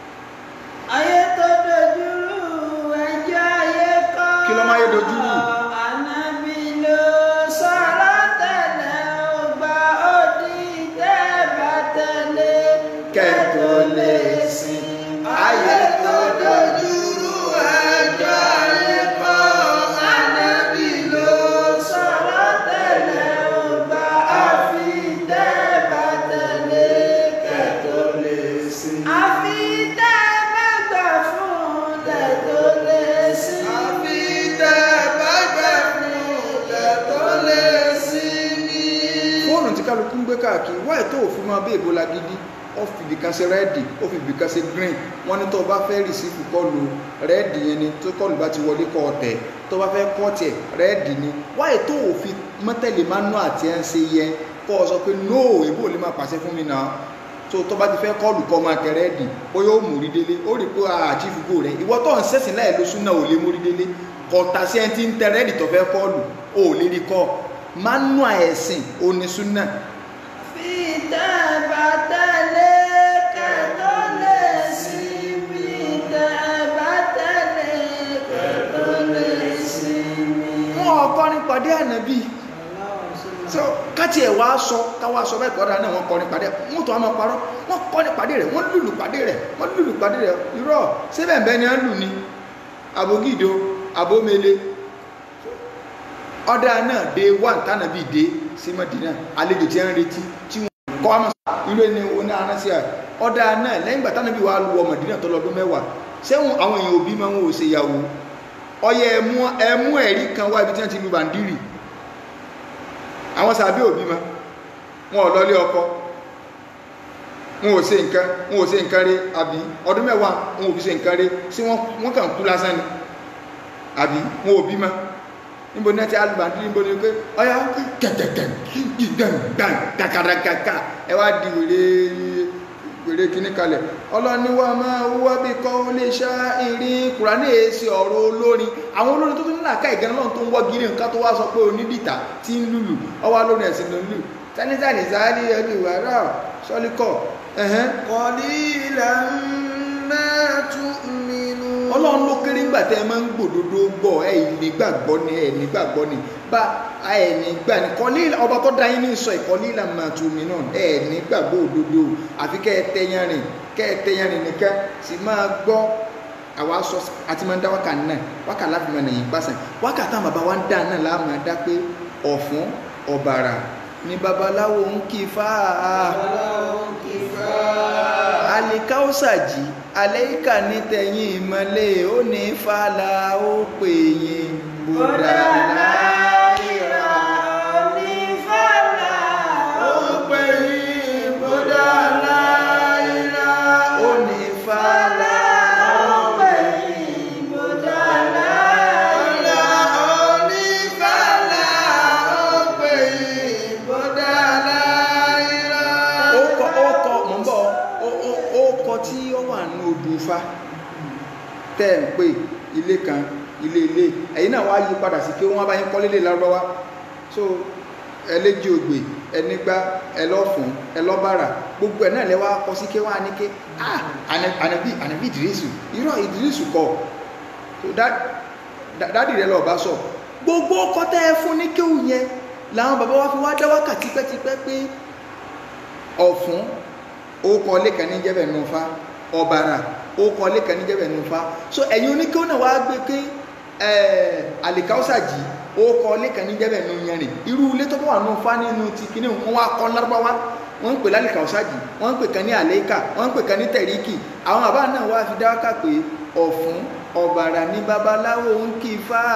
ayé tó dojúrú ẹjọ́ ayé kọ́. Kí ló máa yé dojúrú? ànábì ló sọ̀rọ̀ tẹ̀lé ọgbà òdì tẹ́ẹ̀bà tẹ̀lé kẹ́tò lè sìn ayé tó dojúrú ẹjọ́ ayé kọ́ ànábì ló sọ̀rọ̀ tẹ̀lé ọgbà àfi tẹ́ẹ̀bà tẹ̀lé kẹ́tò lè sìn. àfi tẹ́ẹ̀bà gbà fún tẹ̀tò lè sí. àfi tẹ́ bá gbẹ̀ fún kẹ́tò lè sìn ní. fóònù tí kálukú ń gbé káàkiri wáyé tó òfin máa bí èbó lagidi ó fi ibìkan ṣe rẹ́ẹ̀dì ó fi ibìkan ṣe green wọ́n ní tó o bá fẹ́ rìsífù kọlù rẹ́ẹ̀dì yẹn ni tó kọlù bá ti wọlé kọ́ ọ̀tẹ̀ tó o bá fẹ́ kọ́ tiẹ̀ rẹ́ẹ̀dì ni wáyé tó o fi mọ́tẹ́lẹ̀ máa nú àti ẹ̀ ń ṣe yẹ kọ́ ọ sọ pé no èbó lè máa pàṣẹ fún mi náà tó tó bá ti fẹ́ kọlù kọ́ máa tẹ rẹ́ẹ̀dì ó yóò mú rí délé ó rí pé àchífù gò rẹ̀ ìwọ tó ń ṣẹ̀sìn láì lóṣù náà ò lè mú rí délé kọ̀ọ̀tà sí ẹni tí ń tẹ rẹ́ẹ̀dì tó fẹ́ kọlù ó lè rí kọ́ manua ẹ̀sìn onísúnà fi tẹ́ bá tẹ̀lé kẹ́tọ́ lè sí fi tẹ́ bá tẹ̀lé kẹ́tọ́ lè sí mi. wọn ọkọ ní pàdé ànábì so káti ẹ̀ wá sọ káwá sọ bẹ́ẹ̀ kọ́ra náà wọ́n kọ́ ní pàdé wọ́n tó wá máa parọ́ wọ́n kọ́ ní pàdé rẹ̀ wọ́n lùlù pàdé rẹ̀ wọ́n lùlù pàdé rẹ̀ irọ́ síbẹ̀ bẹ́ẹ̀ ni wọ́n lù ní abogído abomele ọ̀dà náà dé wà tánàbí dé sí Mádínà àlejò tí wọ́n retí tí wọ́n kọ́ àmọ́ irú ẹni oní aránsí à ọ̀dà náà lẹ́yìn ìgbà tánàbí wà lu ọmọ Mádínà tó lọ́dún mẹ́wàá sẹ́wọ̀n àwọn èèyàn òbí máa ń wò ṣe ìyàwó ọyẹ ẹmú ẹmú ẹ̀rí kan wá ibi tí wọ́n ti lu bàndírì àwọn sàbí òbí ma wọn ò lọlé ọkọ wọn ò ṣe nǹkan wọn ò ṣe nǹkan rí àbí ọdún mẹ́wàá wọn ò fi ṣe nǹkan rí sí wọn wọn kàn kú lásán ni àbí wọn ò bí ma níbo ní ẹtí alùbàdì níbo ní pé ọyá kẹkẹkẹ gbàngbàng kàkàràkàkà ẹ wá di wèrè wèrè kíní kalẹ̀ ọlọ́niwá máa wúwá bí kọ́ lè ṣá ìrìn kùránì èsì ọ̀rọ̀ olórin àwọn olórin tó tún nílà ká ìgànnà náà tó ń wọ́ gírí nǹkan tó wá sọ pé onídìtà tí ń lùlù ọwá lórin ẹ̀sìn ló ń lù tánítàní sáálí ẹni ìwà rà sọ́líkọ̀ ẹ̀hẹ́n قليلا ما تؤمنون ọlọ́run ló kéré ńgbà tẹ́ ẹ máa ń gbòdodo gbọ́ ẹ nígbàgbọ́ ni ẹ nígbàgbọ́ ni bá ẹ nígbà ni kọ́lí ọba tó dá yín ní sọ ìkọ́lí ìlànà tùmí náà ẹ nígbàgbọ́ òdodo àfi kẹ́ ẹ tẹ́yán rìn kẹ́ ẹ tẹ́yán rìn nìkan sì máa gbọ́ àwa sọ àti máa ń dá wákà náà wákà láti máa nàyìn pàṣẹ wákà táwọn bàbá wa ń dá náà láà máa dá pé ọ̀fun ọ̀bàrà ni babaláwo ń kí fáà alikausaji aleika ní tẹ̀yìn ìmọ̀lẹ̀ ó ní fàlà ó pè yín bùdà láìra ó pè yín bọ́dà láìra ó ní fàlà ó pè yín bùdà láìra. ọ̀la onífàlà ó pè yín bọ́dà láìra. ó kọ ó kọ mọ̀ ń bọ̀ ó ó ó kọ tí ó wà ní odò Ifá tẹ́ ẹ̀ ń pè ilé kan ilé ilé ẹ̀yin náà wá yí padà sí pé wọ́n bá yín kọ́ lélẹ̀ lárúbáwá so ẹlẹ́jì ògbè ẹnigbá ẹlọ́fún ẹlọ́bàrà gbogbo ẹ̀ náà lẹ́wọ́ akọ sí ké wá ní ké ah ànà- ànàbí ànàbí ìdírísù irọ́ ìdírísù kọ so dá- dá- dádì rẹ lọ́ọ́ bá sọ gbogbo ọkọ tẹ́ ẹ fún ní kéwù yẹn làwọn bàbá wa fi wá dá wákà tipẹ́tipẹ́ pé ọ̀fún orúkọ lẹ́kàn ní jẹ́bẹ̀ nufa ọ̀bàrà orúkọ lẹ́kàn ní jẹ́bẹ̀ nufa so ẹ̀yin oníkéwọ́n náà wàá gbé pé àlìkáwùsàjì orúkọ lẹ́kàn ní jẹ́bẹ̀ nu yanrìn irú ilé tó bá wà nufa nínú ti kíní wọn wá kọ́ lárúbáwá wọ́n ń pè lálìkáwùsàjì wọ́n ń pè kan ní àlẹ́kà wọ́n ń pè kan ní tẹ̀ríkì àwọn àbá náà wá fi dáwọ́kà pé ọ̀fún ọ̀bàrà ní babaláwo ń kí fáà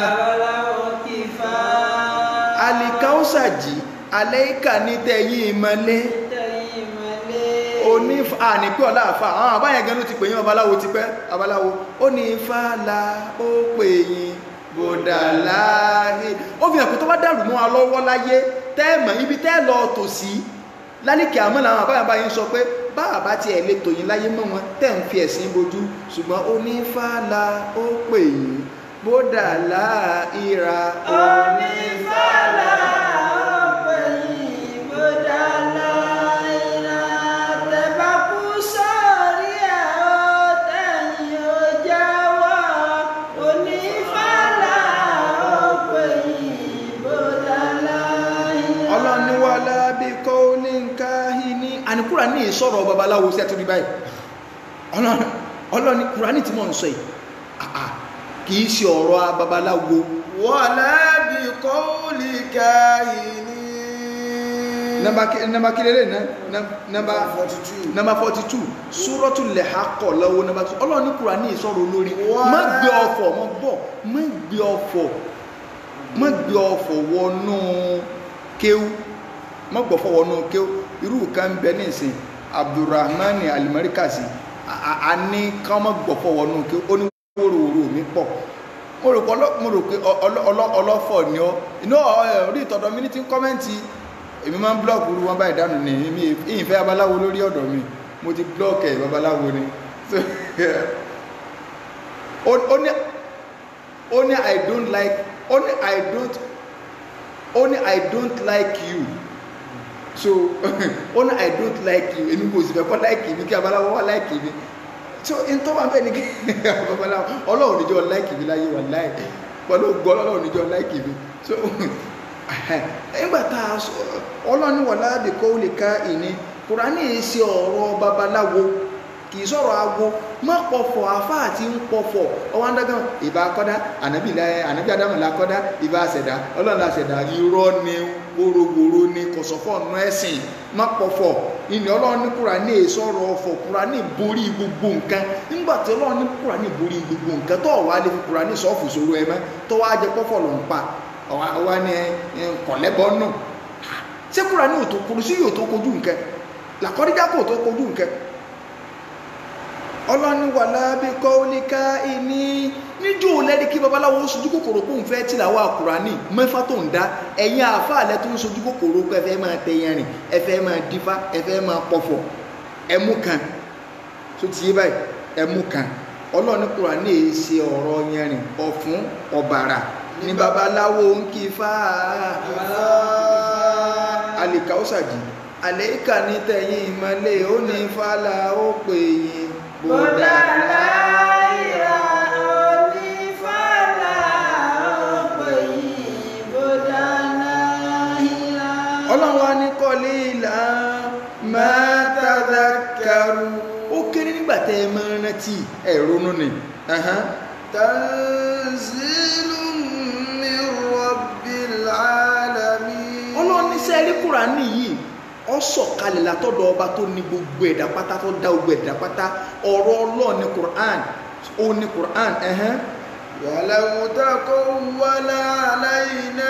àlìkáwùsàjì àlẹ́kà ní tẹ̀yìn ìmọ̀lẹ́ oní àní pé ọ̀la àfa àwọn àbáyẹn gan ló ti pè yín babaláwo ti pẹ́ babaláwo ó ní ifá la ó pè yín bòdà láàyè ó fi hàn pé tó bá dàrú mọ́ wa lọ́wọ́ láyé tẹ́ẹ̀mọ̀ ibi tẹ́ẹ̀ lọ tò sí lálìkì àmọ́ làwọn àbáyẹn báyìí sọ pé bá àbá tiẹ̀ lè tò yín láyé mọ́ wọn tẹ́ ń fi ẹ̀sìn bojú ṣùgbọ́n ó ní ifá la ó pè yín bòdà láàyè Onífàlà ọ̀pẹ̀ yìí bódà láìra tẹ̀bá kú sórí ẹ̀ ó tẹ̀yìn ó jáwọ́. Onífàlà ọ̀pẹ̀ yìí bódà láìra. ọlọ́niwálá bí kọ́ ní nǹka ní àníkúrà ní ìsọ̀rọ̀ babaláwo sí ẹ̀tọ́ ní báyìí Ọlọ́run- ọlọ́ni kùránì tí mọ̀ ń sọ yìí àà kìí ṣe ọ̀rọ̀ babaláwo wala bi qawli kahini. nọmba kílélẹ̀ nọmba 42. nọmba 42 súrọ́tù lẹ́hàkọ̀ lọ́wọ́ nọmba 2 ọlọ́ni kùránì ìsọ̀rọ̀ olórí Wá. má gbé ọfọ̀ mọ́ bọ̀ má gbé ọfọ̀ má gbé ọfọ̀ wọnú kéwú má gbọ́fọ̀ wọnú kéwú irú kan bẹ ní ìsìn abdulrahman alimarikasi a- a a ní káwọn gbọ̀pọ̀ wọnú kí ó ní wóróworó mi pọ̀ mo rò pé ọlọ́- mo rò pé ọ- ọlọ́- ọlọ́- ọlọ́fọ̀ ni ọ́ inú ọ- ẹ, orí ìtọ́dọ̀ mi ní ti ń kọ́mẹ́ǹtì èmi máa ń blọ́ọ̀kì irú wọn báyìí dànù ní èmi ìfẹ́ babaláwo lórí ọ̀dọ̀ mi mo ti blọ́ọ̀kì ẹ̀ babaláwo ni So, ó ó ní ó ní i don't like ó ní i don't ó ní i don't like you so ó ní i don't like you èmi kò sì fẹ́ kọ́ like mi kí babaláwo wá like mi so n tó máa ń bẹ̀ ní kí babaláwo ọlọ́run níjọ́ like mi láyé wà láì pẹ̀lú ògbọ́ ọlọ́run níjọ́ like mi so nígbà tá a sọ ọlọ́run wà láàbì kó lè ká ìní kùránì yìí ṣe ọ̀rọ̀ babaláwo kì í sọ̀rọ̀ awo má pọ̀fọ̀ afá àti ń pọ̀fọ̀ ọwọ́ adágán ìbá akọ́dá ànábì láyé ànábì adámọ̀ la kọ́dá ìbá àṣẹ̀dá ọlọ́run la ṣẹ̀dá irọ́ ni wóróworó ni kọ̀sọ̀fọ̀ ọ̀nà ẹ̀sìn má pọ̀fọ̀ ìní ọlọ́run ní kùránì yìí sọ̀rọ̀ ọ̀fọ̀ kùránì borí gbogbo nǹkan nígbà tí ọlọ́run ní kùránì borí gbogbo nǹkan tó wà lè fi kùránì sọ́ọ̀fù sóró ẹ mọ́ tó wá jẹ pọ́fọ̀ ló ń pa ọwá ní kọ̀lẹ́bọ̀ náà ṣé kùránì ò tó kojú sí yóò tó kojú nǹkan làkọ́díjà kò tó kojú nǹkan ọlọ́ni wà lábẹ́ kọ́ọ́líká ìní níjó lẹ́ni kí babaláwo sojú kòkòrò kó ń fẹ́ tìlàwọ́ àkùránì mẹ́fà tó ń dá ẹ̀yin àáfàá lẹ́ tó ń sojú kòkòrò kó ẹfẹ́ máa tẹ yẹn rìn ẹfẹ́ máa dífá ẹfẹ́ máa pọ̀fọ̀ ẹmú kan tó ti yé báyìí ẹmú kan ọlọ́ni kùránì èyí ṣe ọ̀rọ̀ yẹn rìn ọ̀fun ọ̀bàrà ní babaláwo ń kí fá alìkàwọ́sàjì àlẹ́kà ní tẹ̀yìn ìmọ̀lẹ́ ó ní fàlà ó pè yín Bọ́dà láìra onífàlà ọ̀pọ̀ yìí, bọ́dà láìra. ọlọ́run wa ní kọ́lé ìlà máa tàdá kẹrù ó kéré nígbà tẹ́ ẹ máa rántí ẹ ronú ni Ẹhán. tanzilun min rabbil alamin ọlọ́run ní sẹ́ẹ̀rí kùránì yìí ó sọ̀kalẹ̀ látọ̀dọ̀ ọba tó ní gbogbo ẹ̀dá pátá tó dá gbogbo ẹ̀dá pátá ọ̀rọ̀ ọlọ́run ní kùrán ó ní kùrán ẹ̀hán ولو تقول علينا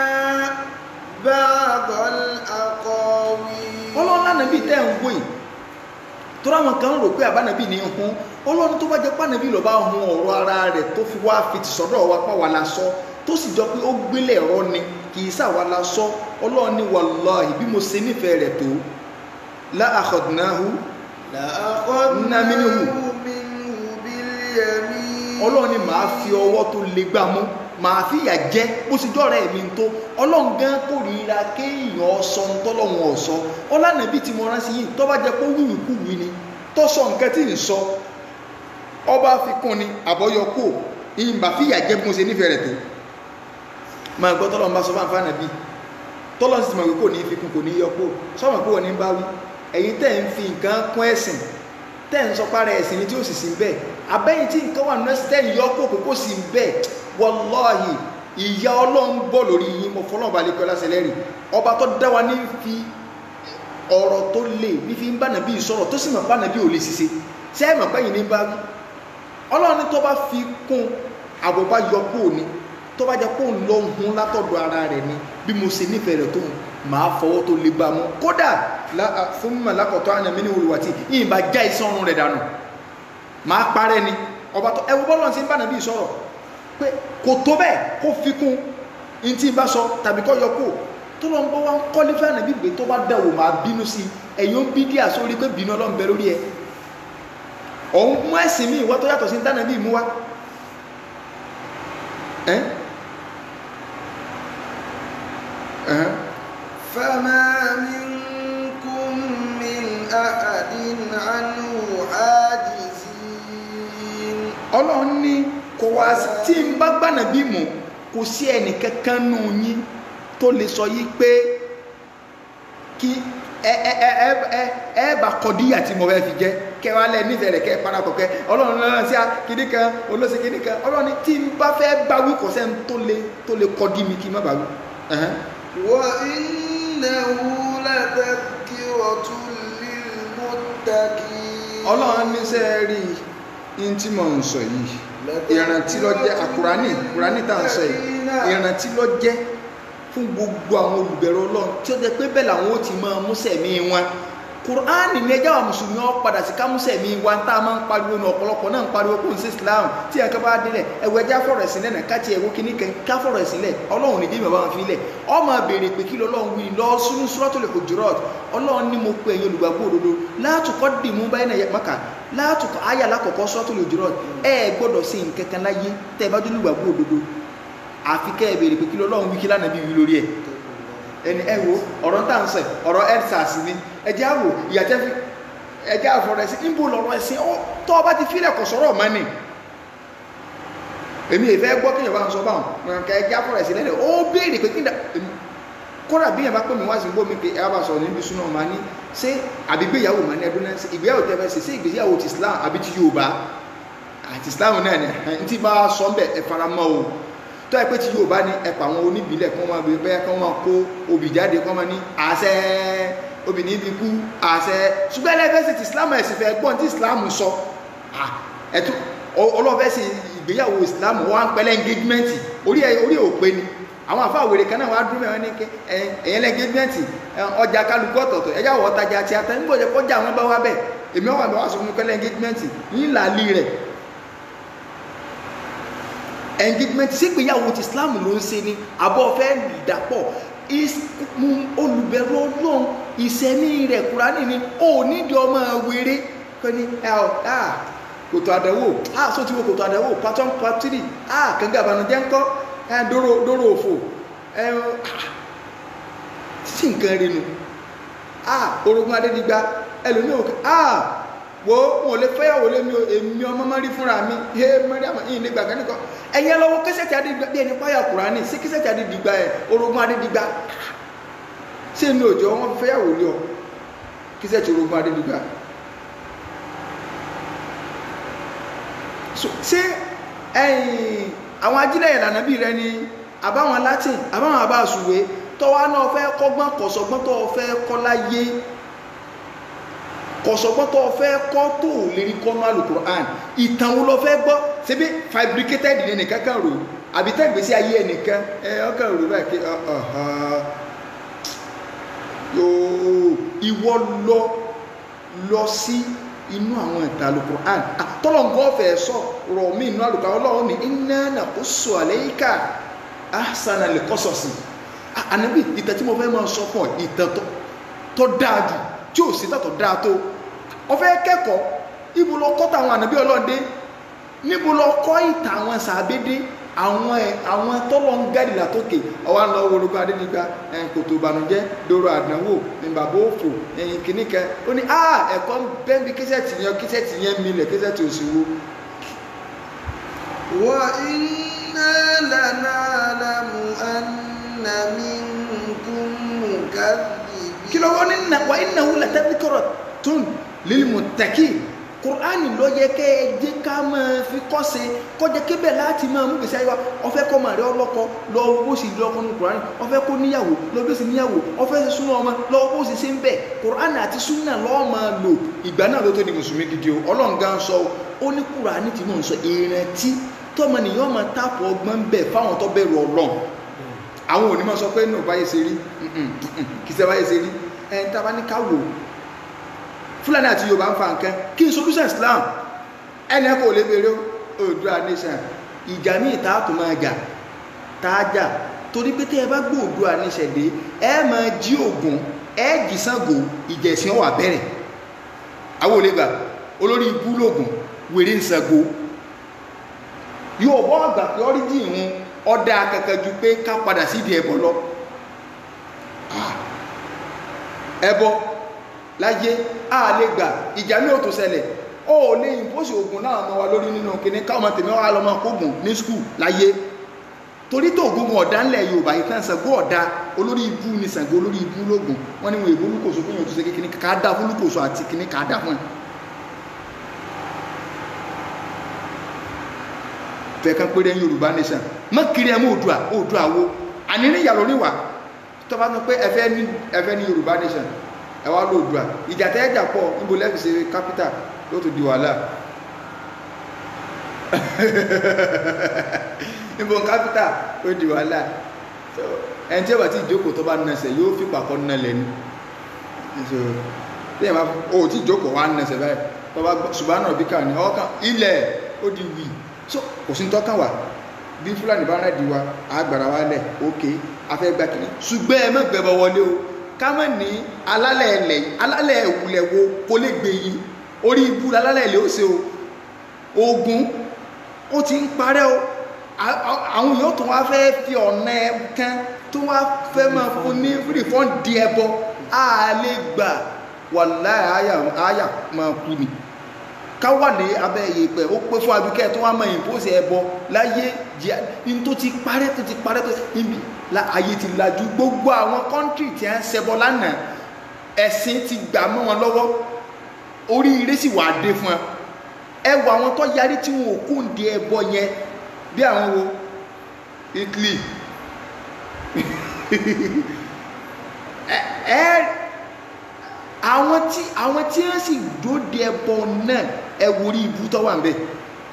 بعض الأقاويل ọlọ́run lánàbí tẹ́ ń wò yìí tó ráwọn kan rò pé àbánàbí ní hun ọlọ́run tó bá jẹ́ pánàbí lọ bá hun ọ̀rọ̀ ara rẹ̀ tó fi wá fi ti sọ́dọ̀ wa pa wà lásọ tó sì jọ pé ó gbélé ẹ̀rọ ni kì í sàwà lásọ ọlọ́run ní wallahi bí mo ṣe nífẹ̀ẹ́ rẹ̀ tó la akhadnahu لأخذنا منه. منه باليمين ọlọ́run ni màá fi ọwọ́ tó le gbà mú màá fi ìyà jẹ bó sì jọ́ra ẹ̀mí tó ọlọ́run gan kórìíra kéèyàn sọ ń tọ́lọ́run ọ̀sọ́ ọlànàbí tí mo rán sí yìí tó bá jẹ pé wíwì kú wí ni tó sọ nǹkan tí ń sọ ọba fi kún ni àbọ̀yọkù ìyìnbá fi ìyà jẹ bí mo ṣe nífẹ̀ẹ́ rẹ̀ tó máa gbọ́ tọ́lọ́run bá sọ fún àǹfààní bí tọ́lọ́run sì mọ̀ pé kò ní fi kún kò ní yọkù sọ́mọ̀ pé wọ́n ní bá wí ẹ̀yin tẹ́ ń fi nǹkan kún ẹ̀sìn tẹ́ ń sọ pára ẹ̀sìn ni tí ó sì sí bẹ́ẹ̀ abẹ́yìn tí nǹkan wà nínú ẹ̀sìn tẹ́ ń yọ kó pé kó sì bẹ́ẹ̀ wallahi ìyá ọlọ́run bọ̀ lórí yín mo fọlọ́run balẹ̀ kí ọlá ṣẹlẹ́rì ọba tó dá wa ní fi ọ̀rọ̀ tó lè ní fi ń bá nàbí sọ̀rọ̀ tó sì mọ̀ bá nàbí ò lè ṣiṣẹ́ ṣé ẹ̀ mọ̀ pé yìí ní bá wí ọlọ́run ní tó bá fi kún àbọ̀ bá yọ kó ní tó bá jẹ́ kó ń lọ hun látọ̀dọ̀ ara rẹ̀ ni bí mo ṣe nífẹ̀ẹ́ rẹ̀ tó ń máa fọwọ́ tó lè bá mú kódà lá- fún mímọ̀ lákọ̀tọ́ àyàmí ní olùwàtí yìí bá já iṣẹ́ ọrùn rẹ̀ dànù máa parẹ́ ni ọba tó ẹwọ bọ́lọ̀ sí ń bá nàbí sọ̀rọ̀ pé kò tó bẹ́ẹ̀ kó fi kún in tí ń bá sọ tàbí kọ́ yọ kó tó lọ ń bọ́ wá ń kọ́lé fẹ́ nàbí gbé tó bá dẹ̀wò máa bínú sí ẹ̀yìn ó ń bí díà sórí pé bínú ọlọ́run bẹ lórí ẹ òun mú ẹ̀sìn míì wá tó yàtọ̀ sí ń dáná bí mú wá ẹ́ ẹ̀hẹ́n فما منكم من أحد عنه حاجزين ọlọ́run ní kò wá sí- tí n bá gbànà bí mọ̀ kò sí ẹnì kankan nù yín tó lè sọ yí pé kí ẹ ẹ ẹ ẹ ẹ ẹ bá kọdíyà tí mo fẹ́ fi jẹ́ kẹ wá lẹ nífẹ̀ẹ́ rẹ̀ kẹ parapọ̀ kẹ ọlọ́run lọ́nà sí kíní kan olóṣè kíní kan ọlọ́run ní tí n bá fẹ́ báwí kò sẹ́ni tó lè tó lè kọdí mi kí n má báwí. ẹ̀hẹ́n. وإنه لتذكرة للمتقين ọlọ́run ní sẹ́ rí in tí mo ń sọ yìí ìrántí ló jẹ́ àkùránì kùránì tá à ń sọ yìí ìrántí ló jẹ́ fún gbogbo àwọn olùbẹ̀rù ọlọ́run tí ó jẹ́ pé bẹ́ẹ̀ làwọn ó ti máa mú sẹ̀mí wọn kùránì ní ẹjọ́ àwọn mùsùlùmí ọ padà sí kámúsẹ̀ mi wa tá a máa ń pariwo ní ọ̀pọ̀lọpọ̀ náà ń pariwo kó n sí islam tí ẹ̀ka bá délẹ̀ ẹ̀wọ̀ ẹja fọ̀rọ̀ ẹ̀sìn lẹ́nà káti ẹ̀wọ̀ kíní kan ká fọ̀rọ̀ ẹ̀sìn lẹ̀ ọlọ́run ní bímọ bá wọn fi lẹ̀ ọmọ béèrè pé kí lọ́lọ́run wí lọ sínú suratul hujurat ọlọ́run ní mo pe ẹ̀yin olùgbàgbọ́ òdodo látùkọ́ dìmú báyìí náà maka látùkọ́ ayé alákọ̀ọ́kọ́ suratul hujurat ẹ̀ gbọ́dọ̀ sí nǹkan kan láyé tẹ́ ẹ bá dúró olùgbàgbọ́ òdodo àfi kẹ́ ẹ béèrè pé kí lọ́lọ́run wí kí lánàá bí wí lórí ẹ̀ ẹni ẹ wo ọ̀rọ̀ tá à ń sẹ̀ ọ̀rọ̀ ẹ́dsàs ni ẹjẹ́ àwò ìyàtẹ́ fi ẹjẹ́ àfọ̀rọ̀ ẹ̀sìn níbo lọ́rọ̀ ẹ̀sìn ọ tọ́ ọba ti fílẹ̀ kọ̀ sọ̀rọ̀ ọ̀ma ni èmi ìfẹ́ gbọ́ kí yorùbá ń sọ báwọn nǹkan ẹjẹ́ àfọ̀rọ̀ ẹ̀sìn lẹ́nu ó béèrè pé kí n dà kódà bí yẹn bá pè mí wá sí gbó mi pé ẹ bá sọ̀rọ̀ níbi súná ọ̀ma ní ṣé àbí ìgbéyàwó mà ní ẹdún náà ìgbéyàwó tẹ́ fẹ́ ṣe ṣé ìgbéyàwó ti Islam àbí ti Yorùbá àti Islam náà ni ẹ̀ ń tí bá sọ ń bẹ̀ ẹ fara mọ́ o tó ẹ pé tí yóò bá ní ẹ̀pà àwọn oníbìlẹ̀ kí wọ́n máa bèèrè bẹ́ẹ̀ kí wọ́n máa kó obì jáde kí wọ́n máa ní àṣẹ obìnrin ibi kú àṣẹ ṣùgbọ́n ẹlẹ́fẹ̀sì ti islam ẹ̀sìn fẹ́ gbọ́n tí islam sọ ẹ̀tún ọlọ́fẹ́ sí ìgbéyàwó islam wọ́n á ń pẹ́lẹ́ engagement orí orí òpé ni àwọn àfa àwèrè kan náà wàá dúró mẹ́wọ́n ní kí ẹ̀yẹn engagement ọjà kálukú ọ̀tọ̀ọ̀tọ̀ ẹ̀yà wọ́ tajà àti ata nígbà ọjà kọjá àwọn bá wá bẹ̀ èmi ọ̀wà mi wá sọ fún pẹ́lẹ́ engagement yín làálí rẹ̀ engagement sí ìgbéyàwó ti islam ló ń ṣe ni àbọ̀ fẹ́ dàpọ̀ olùbẹ̀rù ọlọ́run ìsẹ̀mí rẹ̀ kúránì ni ó nídìí ọmọ wéré pẹ́ni kòtò àdánwò só ti wo kòtò àdánwò patron patiri kẹ́ngà àbànújẹ́ ńkọ́ dóró òfò sí nǹkan rí nu orogún adédìgbà ẹlòmíì òkè wo wọn ò lè fẹ́yàwó lé mi èmi ọmọ mọ́rí fúnra mi ẹ mọ́rí àmọ́ ìyìn nígbà kan nìkan ẹ̀yẹ lọ́wọ́ kẹsẹ̀tì adédìgbà bí ẹni páyà kùránì sí kẹsẹ̀tì adédìgbà ẹ̀ orogún adédìgbà ṣé inú òjò wọn fẹ́yàwó lé ọ kẹsẹ̀tì orogún adédìgbà ṣé ẹ̀yìn àwọn ajílẹ̀ ìlànà bíi rẹ ni àbáwọn latin àbáwọn àbáṣùwé tọ́wá náà fẹ́ kọ́gbọ́n kọ̀sọ̀gbọ́n tó fẹ́ kọ́ láyé kọ̀sọ̀gbọ́n tó fẹ́ kọ́ tó lè rí kọ́nú alukur'an ìtàn wo lọ fẹ́ gbọ́ ṣebí fabricated ní nìkan kan rò àbí tẹ́ gbèsè ayé ẹnìkan ẹ ọkàn rò báyìí pé yóò ìwọ lọ lọ sí inú àwọn ìtàn alukur'an tọ́lọ̀ngọ́ fẹ́ sọ rọ̀ mí inú alukur'an ọlọ́run ní inna naqussu alayka ahsana al-qasasi ànábì ìtàn tí mo fẹ́ máa sọ fún ọ ìtàn tó dáa jù tí ò sí tàtọ̀ dáa tó ọfẹ́ kẹ́kọ̀ọ́ ibo lọ kọ́ tàwọn ànábí ọlọ́dẹ níbo lọ kọ́ ìtàn àwọn sàbédé àwọn ẹ̀ àwọn tọ́lọ ń gádì látòkè ọwá lọ wọlógún adénígbà ẹ̀yìn kòtò ìbànújẹ́ dòrò àdánwò ní bàbá òfò ẹ̀yìn kìíní kan ó ní ah ẹ̀kọ́ bẹ́ẹ̀bi kíṣẹ́ẹ̀tì yẹn kíṣẹ́ẹ̀tì yẹn milẹ̀ kíṣẹ́ẹ̀tì òṣìwò. wa inna lana'lamu anna minkum mukadhibin kí ló wọ́n ní nà wà iná wúlẹ̀ tẹ́bíkọ̀rọ̀ tún lílmù tẹ̀kì kùránì ló yẹ kẹ́ ẹ jẹ́ ká máa fi kọ́ sí kọjá kébẹ̀ láti máa mú gbèsè ayé wa ọfẹ́ kọ́ màrí ọlọ́kọ lọ bó sì lọ́kọ ní kùránì ọfẹ́ kó níyàwó lọ bí ó sì níyàwó ọfẹ́ sì súnà ọmọ lọ bó sì ṣe ń bẹ̀ kùránì àti súnà lọ́ọ́ máa lò ìgbà náà ló tó di mùsùlùmí gidi o ọlọ́run gan sọ ó ní kùránì tí mò ń sọ ìrántí tọmọnìyàn máa tààpọ̀ ọgbọ́n bẹ̀ fáwọn tó bẹ̀rù ọlọ́run àwọn òní máa sọ pé nù báyìí ṣe rí kì í ṣe báyìí ṣe rí ẹni tá a bá ní ká wò fúlàní àti yorùbá ń fa nǹkan kí n solution islam ẹni ẹ kò lè bèrè Oòduà nation ìjà ní ìta tó máa jà tá a jà torí pé tí ẹ bá gbé Oòduà nation dé ẹ máa jí Ògún ẹ jí Ṣàngó ìjẹ̀sìn wà bẹ̀rẹ̀ àwọn ò lè gbà olórí ibú lògùn wèrè ń Ṣàngó yóò bọ́ àgbà pé ọ́ríjì ìhun ọ̀dà kankan ju pé ká padà sídìí ẹbọ lọ ẹbọ láyé a lè gbà ìjà ní òtò ṣẹlẹ̀ ó lè ìpósì ogun náà mọ́ wa lórí nínú kìíní káwọn tèmi wá lọ́mọ kógun ní skul láyé torí tó ogun ọ̀dá ńlẹ̀ Yorùbá ìtàn Ṣàngó ọ̀dá olórí ibú ni Ṣàngó olórí ibú lógun wọ́n ní wọn èbó olúkòso fún yóò tó ṣe kékeré ká dá fún olúkòso àti kíní ká dá fún ẹ fẹ̀kan péré Yorùbá nation mọ́ kiri ẹ mọ́ Oòduà Oòduà wo àní ní ìyàlọ́ níwà tó bá sọ pé ẹfẹ́ ní ẹfẹ́ ní Yorùbá nation ẹ wá ló Oòduà ìjà tẹ́ ẹjà pọ̀ níbo lẹ́fì ṣe capital ló tó di wàhálà níbo capital ó di wàhálà ẹni tí ó bá ti jókòó tó bá nẹsẹ̀ yóò fi pàkọ́ nà lẹ́nu lẹ́yìn bá o ò tí jókòó wá nẹsẹ̀ báyìí tọba ṣùgbọ́n náà bí kàn ní ọkàn ilẹ̀ ó di wì so kò sí tọ́kàn wà bí fúlàní bá rẹ̀ di wa àgbàrá wa lẹ̀ òkè afẹ́ gba kìíní ṣùgbọ́n ẹ má gbẹbọ wọlé o ká má ní alálẹ̀ ẹlẹ̀ alálẹ̀ ìwúlẹ̀ wo kó lè gbé yín orí ibú alálẹ̀ ilé ó ṣe o ogun ó ti ń parẹ́ o a- a- àwọn yóò tún wá fẹ́ fi ọ̀nà ẹ kan tó wá fẹ́ máa fún ní rìfọ́n di ẹbọ a lè gbà wàláhì àyà àyà máa kú ni ká wà ní abẹ́ ìyẹ̀pẹ̀ ó pé fún abikẹ́ tó wá máa ìbóṣe ẹbọ láyé jẹ́ ní tó ti parẹ́ tó ti parẹ́ tó ti níbi la ayé ti lajú gbogbo àwọn kọ́ńtì tí a ń ṣẹbọ lánàá ẹ̀sìn ti gbà mọ́ wọn lọ́wọ́ oríire sì wà dé fún ẹ ẹ wọ àwọn tó yarí tí wọn ò kú ń di ẹbọ yẹn bí àwọn wo Italy ẹ ẹ àwọn tí àwọn tí wọ́n sì dóde ẹbọ náà ẹ wo orí ibú tó wà ń bẹ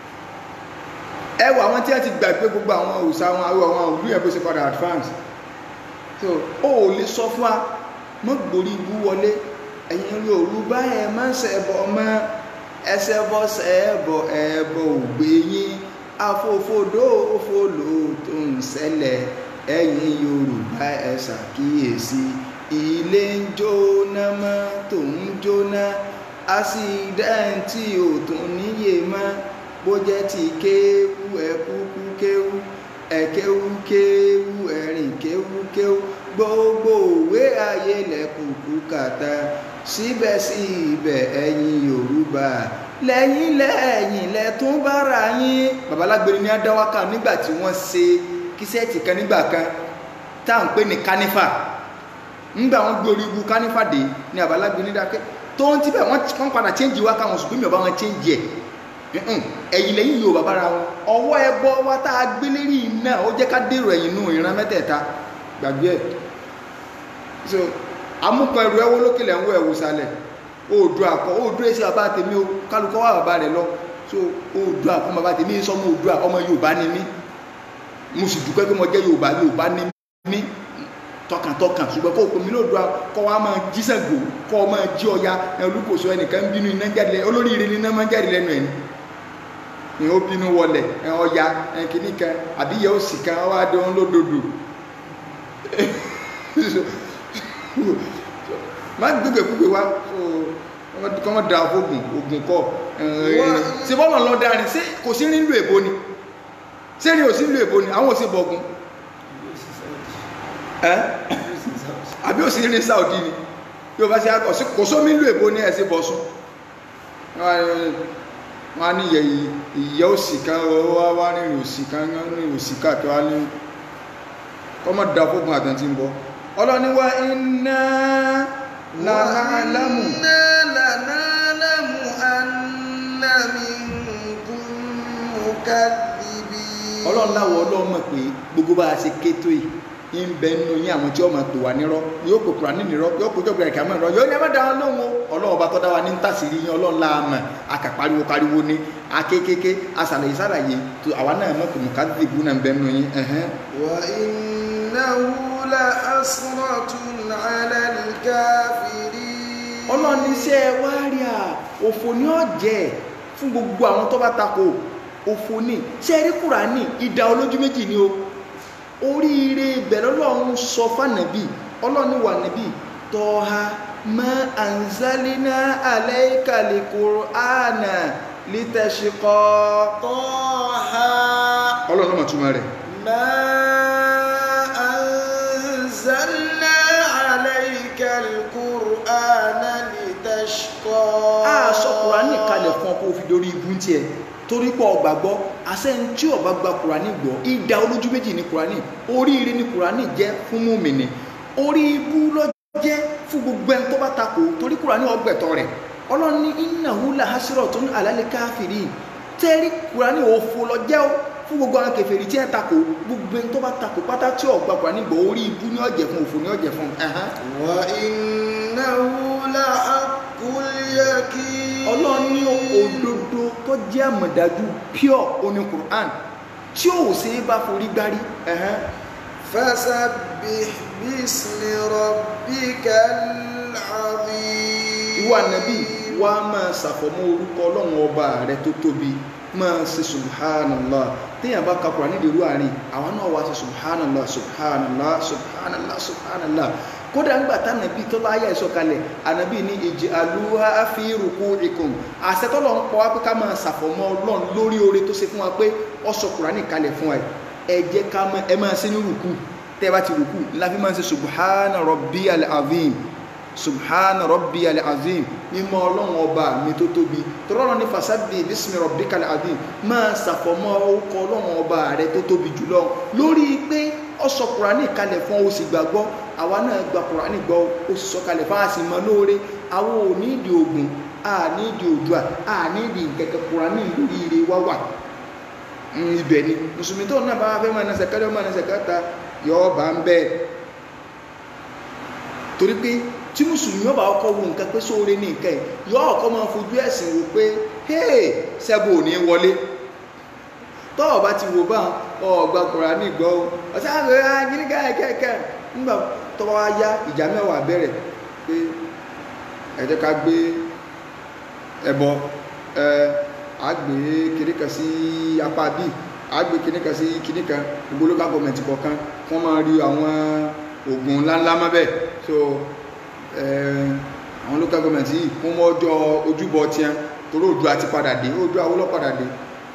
ẹ wọ àwọn tí wọ́n ti gbàgbé gbogbo àwọn òòṣà àwọn àwọn àwọn òlú yẹn bó ṣe padà advance so ó ò lè sọ fún wa mọ́ gbórí ibú wọlé ẹ̀yin Yorùbá ẹ̀ má ṣẹbọ mọ́ ẹsẹ̀ bọ́ ṣẹbọ ẹbọ ògbé yín afófódó òfòlò tó ń ṣẹlẹ̀ ẹ̀yin Yorùbá ẹ ṣàkíyèsí ilé ń jóná mọ́tò ń jóná ásídẹ́ǹtì ò tún níyè mọ́ bó jẹ́ ti kéwú ẹ kúkú kéwú ẹ kéwú kéwú ẹ̀rìn kéwú kéwú gbogbo òwe ayé lẹ́kùkú kàtà síbẹ̀síbẹ̀ ẹ̀yin Yorùbá lẹ́yìn lẹ́yìn lẹ́tún bára yín babalágbèrè ní adáwákà nígbà tí wọ́n ṣe kíṣẹ́ẹ̀tì kan nígbà kan tá à ń pè ní kánífà ńgbà wọn gbé orí ibu kánífà dé ní babalágbèrè ní dákẹ́ tó ń tibẹ̀ wọ́n padà chẹ́ǹjì wá káwọn sùgbọ́n mi ò bá wọn chẹ́ǹjì ẹ̀ Mm-mm. ẹ̀yìn lẹ́yìn yóò bàbá ra wọn ọwọ́ ẹbọ wa tá a gbé lérí iná ó jẹ́ ká dèrò ẹ̀yìn nù ìran mẹ́tẹ̀ẹ̀ta gbàgbé ẹ̀ so amúkan ẹrù ẹwọ́ lókèlè ń wọ ẹ̀wò sálẹ̀ òòdù àkọ́ òòdù èsì bàbá tèmi o kálukọ́ wà bàbá rẹ̀ lọ so òòdù àkọ́ bàbá tèmi sọmọ òòdù àkọ́ ọmọ Yorùbá ni mí mo sì dúpẹ́ pé mo jẹ́ Yorùbá Yorùbá ni mí tọkàntọkàn ṣùgbọ́n kó o pè mí lóòdù kọ́ wa máa jí Ṣàngó kọ́ ọ máa jí Ọya olùkóso ẹnìkan bínú iná jáde lẹ́nu olóríire ni iná máa jáde lẹ́nu ẹ̀ ni ni ó bínú wọlẹ̀ ẹ Ọya ẹ kìíní kan àbí yẹ ó sì kan wá dé wọn lódodo má gbégbé gbégbé wá kọ́ mọ́ da fóògùn ògùn kọ́ ṣe bọ́lọ̀ lọ dáa ni ṣé kò sí nílùú èbó ni ṣé ni ò sí nílùú èbó ni àwọn ò sí bọ̀gùn ẹ́ àbí ò sí ní Saudi ni yóò bá ṣe akọ̀ sí kò sómi nílùú èbó ni ẹ̀ sí bọ̀sùn wọ́n á ní ìyẹ́ òsì kan wá wá rìnrìn òsì kan rìnrìn òsì káàkiri wá ní kọ́ mọ́ da fóògùn àtàntí ń bọ́ ọlọ́ni wa iná lànàlámù وإنا لنعلم أن منكم مكذبين ọlọ́run láwọ̀ ọlọ́run mọ̀ pé gbogbo bá a ṣe kétó yìí ń bẹ nínú yín àwọn tí ó máa pè wá nírọ́ yóò pè kúrò nírọ́ yóò pè jọ́gbìnrin kàmọ́ nírọ́ yóò ní ẹ má dáhùn lóhùn o ọlọ́run ọba tó dá wa ní tàṣírí yín ọlọ́run la mọ̀ akàpariwo pariwo ní akékèké asàlàyé sàlàyé tó àwa náà mọ̀ pé mùkádìbù náà ń bẹ nínú yín ẹ̀hẹ́n. وإنه لحسرة على الكافرين ọlọ́run ní iṣẹ́ wá rí à òfò ní ọ̀jẹ̀ fún gbogbo àwọn tó bá takò òfò ní ṣe rí kùránì ìdá olójú méjì ni o oríire ìbẹ̀rẹ̀ ọlọ́run sọ fànàbí ọlọ́run wà níbí tọ́ha ma anzalina alayka al-Qur'ana litashqa طه ọlọ́run mọ̀ túmọ̀ rẹ̀ ما أنزلنا عليك القرآن لتشقى a sọ kùránì kalẹ̀ fún ọ kó o fi dorí ibú tiẹ̀ torí pé ọgbàgbọ́ àṣẹyìn tí ọba gba kùránì gbọ́ ìdá olójú méjì ní kùránì oríire ní kùránì jẹ́ fún mùmìnì orí ibú ló jẹ́ fún gbogbo ẹni tó bá takò torí kùránì ọgbẹ̀tọ̀ rẹ̀ ọlọ́run ní innahu lahasratun alal kafirin tẹ́rí kùránì òfo lọ jẹ́ o fún gbogbo àwọn kèfèrí tí ẹ takò gbogbo ẹni tó bá takò pátá tí ọgbà kùránì gbọ́ orí ibú ní ọ̀jẹ̀ fún òfo ní ọ̀jẹ̀ fún ẹ̀hán وإنه لحق اليقين ọlọ́run ní òdodo tó jẹ́ àmọ̀dájú pure oní Qur'an tí ò sí bá forí gbárí ẹ̀hẹ́n. فسبح باسم ربك العظيم ìwọ ànábì wá máa ṣàfọ̀mọ́ orúkọ ọlọ́run ọba rẹ tó tóbi máa ṣe subhanallah téèyàn bá ka Kùránì nídìí irú àárín àwọn náà wá ṣe subhanallah subhanallah subhanallah subhanallah kódà ńgbà tánàbí tó bá yà ìsọ̀kalẹ̀ ànàbí ní ìjì àlúhà fi rùkú ikùn àṣetọ́lọ̀ ń pọ̀ wá pé ká máa ṣàfọ̀mọ́ ọlọ́run lórí oore tó ṣe fún wa pé ó sọ Kùránì kalẹ̀ fún wa ẹ jẹ́ ká máa ẹ máa ṣe ní rùkú tẹ́ bá ti rùkú láfi máa ṣe subhana rabbiyal azim subhana rabbiyal azim mímọ́ ọlọ́run ọba mi tó tóbi tọ́lọ́run ní fasabbih bismi rabbikal azim máa ṣàfọ̀mọ́ orúkọ ọlọ́run ọba rẹ tó tóbi jùlọ lórí pé ó sọ Kùránì kalẹ̀ fún ó sì gbàgbọ́ àwa náà gba Kùránì gbọ́ ó sì sọ kalẹ̀ fún àsì mọ́ lóore àwọn ò ní ìdí ogun a ní ìdí òdua a ní ìdí kẹ̀kẹ́ Kùránì lórí ire wá wà ibẹ̀ ni mùsùlùmí tó náà bá wá fẹ́ máa nẹsẹ̀ kẹ́lẹ́ máa nẹsẹ̀ kẹta yọ bá ń bẹ́ẹ̀ torí pé tí mùsùlùmí ọba ọkọ wo nǹkan pé sóore ní nǹkan ẹ̀ yọ ọkọ máa fojú ẹ̀sìn wò pé hey sẹ́bù ò ní wọlé tọ́ọ̀ bá ti wò bá ọgbà Kùránì gbọ́ ọ̀sán àgbẹ̀ agírígá ẹ̀kẹ́kẹ́ nígbà tó bá wá yá ìjà mẹ́wàá bẹ̀rẹ̀ pé ẹ jẹ́ ká gbé ẹbọ ẹ àgbé kìnníkan sí apá bí àgbé kìnníkan sí kìnníkan gbogbo local government kọ̀ọ̀kan wọ́n máa rí àwọn oògùn ńláńlá mọ́ bẹ́ẹ̀ so àwọn local government yìí wọ́n mọ́ ọjọ́ ojúbọ tiẹ̀ torí òdu àti padà dé òdu àwòlọ́ padà dé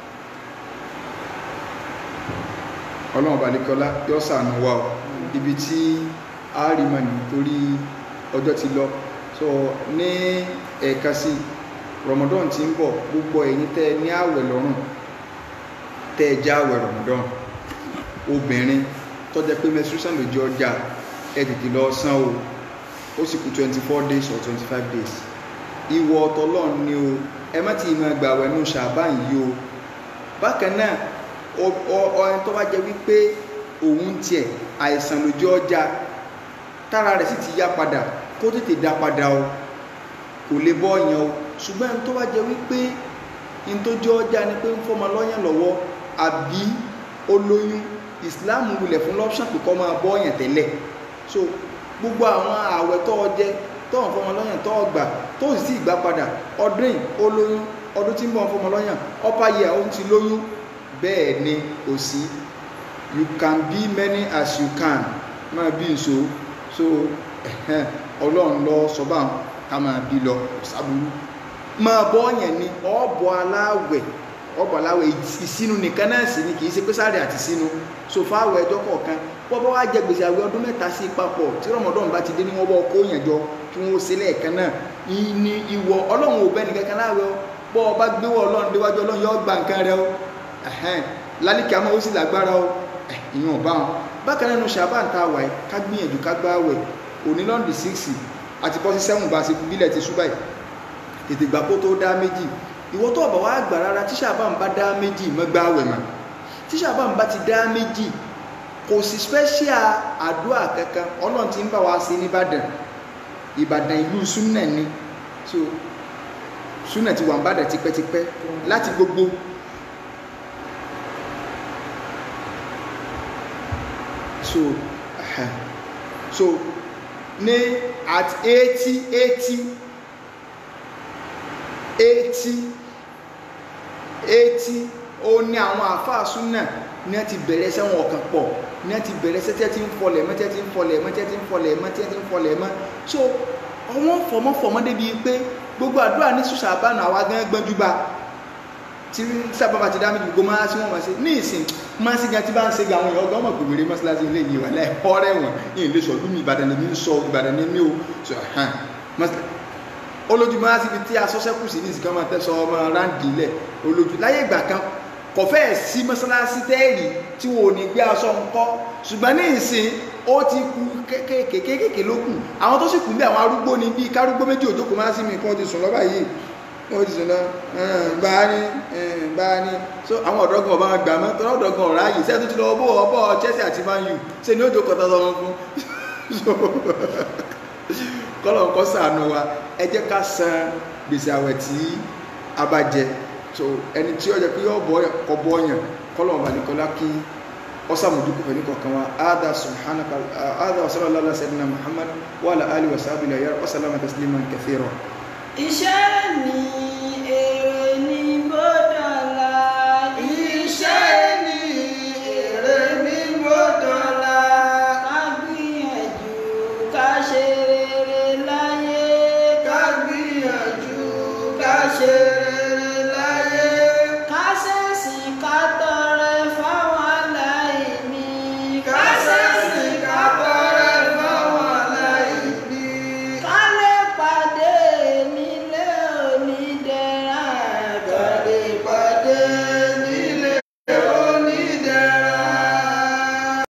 ọlọ́run balikọ́lá yọ́ sànù wa o ibi tí a rí mọ̀ nítorí ọjọ́ ti lọ so ní ẹ̀ka sí Ramadan tí ń bọ̀ gbogbo ẹ̀yin tẹ́ ní àwẹ̀ lọ́rùn tẹ́ já àwẹ̀ Ramadan obìnrin tó jẹ́ pé menstruation ló jẹ́ ọjà ẹ tètè lọ san o ó sì kù twenty four days or twenty five days ìwọ ọ̀tọ̀lọ́run ni o ẹ má ti máa gbà wẹ̀ nù ṣàbá yìí o bákan náà ọ̀ẹ́n tó bá jẹ́ wípé òun tiẹ̀ àìsàn lójú ọjà tára rẹ̀ sì ti yá padà kó tètè dá padà o kò lè bọ́ ọ̀yàn o ṣùgbọ́n ẹni tó bá jẹ́ wípé ní tó jẹ́ ọjà ni pé ń fọmọ lọ́yàn lọ́wọ́ àbí olóyún Islam wulẹ̀ fún lọ́pṣàn pé kọ́ máa bọ́ ọ̀yàn tẹ́lẹ̀ so gbogbo àwọn ààwẹ̀ tó ọjẹ́ tó ń fọmọ lọ́yàn tó ọgbà tó sì sí ìgbà padà ọdún yìí olóyún ọdún tí ń bọ̀ ń fọmọ lọ́yàn upper year ó ti lóyún bẹ́ẹ̀ ni kò sí you can be many as you can máa bí nso so ọlọ́run lọ sọ́bà ká máa bí lọ sábúrú máa bọ́ ọ̀yàn ni ọ̀bọ̀ aláwẹ̀ ọ̀bọ̀ aláwẹ̀ ìsínú nìkan náà sì ni kì í ṣe pé sáré àti sínú so fáwọ̀ ẹjọ́ kọ̀ọ̀kan bọ́bọ́ wá jẹ gbèsè àwẹ̀ ọdún mẹ́ta sí papọ̀ tí rọmọdún bá ti dé ní wọ́n bọ́ kó yàn jọ kí wọ́n ṣe lẹ́ẹ̀kan náà ní ìwọ ọlọ́run ò bẹ́ẹ̀ nìkan kan láwẹ̀ bọ́ ọ bá gbéwọ̀ ọlọ́run déwájú ọlọ́run yóò gba nǹkan rẹ o lálìkí àmọ́ ó sì lágbára o ìyẹn ọba wọn bákan nínú ṣàbán tá a wà ká gbìyànjú ká gbá àwẹ̀ òní lọ́ndì síksì àti pọ́sí sẹ́wọ̀n bá ṣe bílẹ̀ ti ṣúbà yìí tètè gbà kó tó dá méjì ìwọ tó ọ̀bà wá gbà rárá tí ṣàbán bá dá méjì mọ́ gbá àwẹ̀ mà tí ṣàbán bá ti dá méjì kò sí special àdúrà kankan ọlọ́run ti ń bá wa ṣe nìbàdàn ìbàdàn ìlú súnà ni so súnà ti wà ń bàdàn tipẹ́tipẹ́ láti gbogbo so uh, so ní at eighty eighty eighty eighty ó ní àwọn àáfàá súnà ní ẹ ti bẹ̀rẹ̀ sẹ́wọ̀n ọ̀kan pọ̀ ní ẹ ti bẹ̀rẹ̀ sẹ́tẹ́ tí ń fọlẹ̀ mọ́ tẹ́ tí ń fọlẹ̀ mọ́ tẹ́ tí ń fọlẹ̀ mọ́ tẹ́ tí ń fọlẹ̀ mọ́ so ọwọ́n fọmọ́fọmọ́ débi pé gbogbo àdúrà ní sùsà àbánu àwa gan gbọ́njú bá tí sábà bá ti dá méjì gbogbo máa sí wọn máa ṣe ní ìsìn máa sí gan tí bá ń ṣe gan àwọn èèyàn ọgbọ́n mọ̀ pé wèrè mọ́ṣáláṣí ilé yìí wà láì ọ̀rẹ́ wọn yìí lè sọ̀dún mi ìbàdàn ní sọ ìbàdàn ní mí o sọ hàn olójú máa síbi tí asọ́sẹ́kù sí ní ìsìnká máa tẹ́sọ ọmọ ráǹdì ilẹ̀ olójú láyé ìgbà kan kò fẹ́ sí mọ́ṣáláṣí tẹ́ẹ̀rì tí wọn ò ní gbé aṣọ ńkọ́ ṣùgbọ́n ní ìsìn ó ti kú kéékèèké ló kù àwọn tó sì kù bí àwọn arúgbó ni bíi kárúgbó méjì òjókòó máa sí mi kí wọ́n ti sùn lọ́ba yìí wọ́n ti sùn lọ bá a ní bá a ní so àwọn ọ̀dọ́gbọ̀n ọba gbà mọ́ tọ́lá ọ̀dọ́gbọ̀n ọ̀rá yìí sẹ́ẹ̀ tó ti lọ bó ọbọ̀ Chelsea àti Man U ṣe ni ó jókòó tọ́tọ́ wọn fún kọ́lọ̀ kọ́ sànù wa ẹ jẹ́ ká san gbèsè àwẹ̀ tí a bá jẹ so ẹni tí ó jẹ pé yóò bọ́ kọ́ bọ́ yàn kọ́lọ̀ ọba nìkọ́lá kí ọsàmójúkú fẹ́ ní kọ̀ọ̀kan wa áádá subhanaka áádá wa sallallahu alaihi wa sallam muhammad wa ala alihi wa sahbihi wa sallam tasliman kathira iṣẹ́ ni èrè ní bọ́dọ̀lá iṣẹ́ ni èrè ní bọ́dọ̀lá ká gbìyànjú ká ṣe rere láyé ká gbìyànjú ká ṣe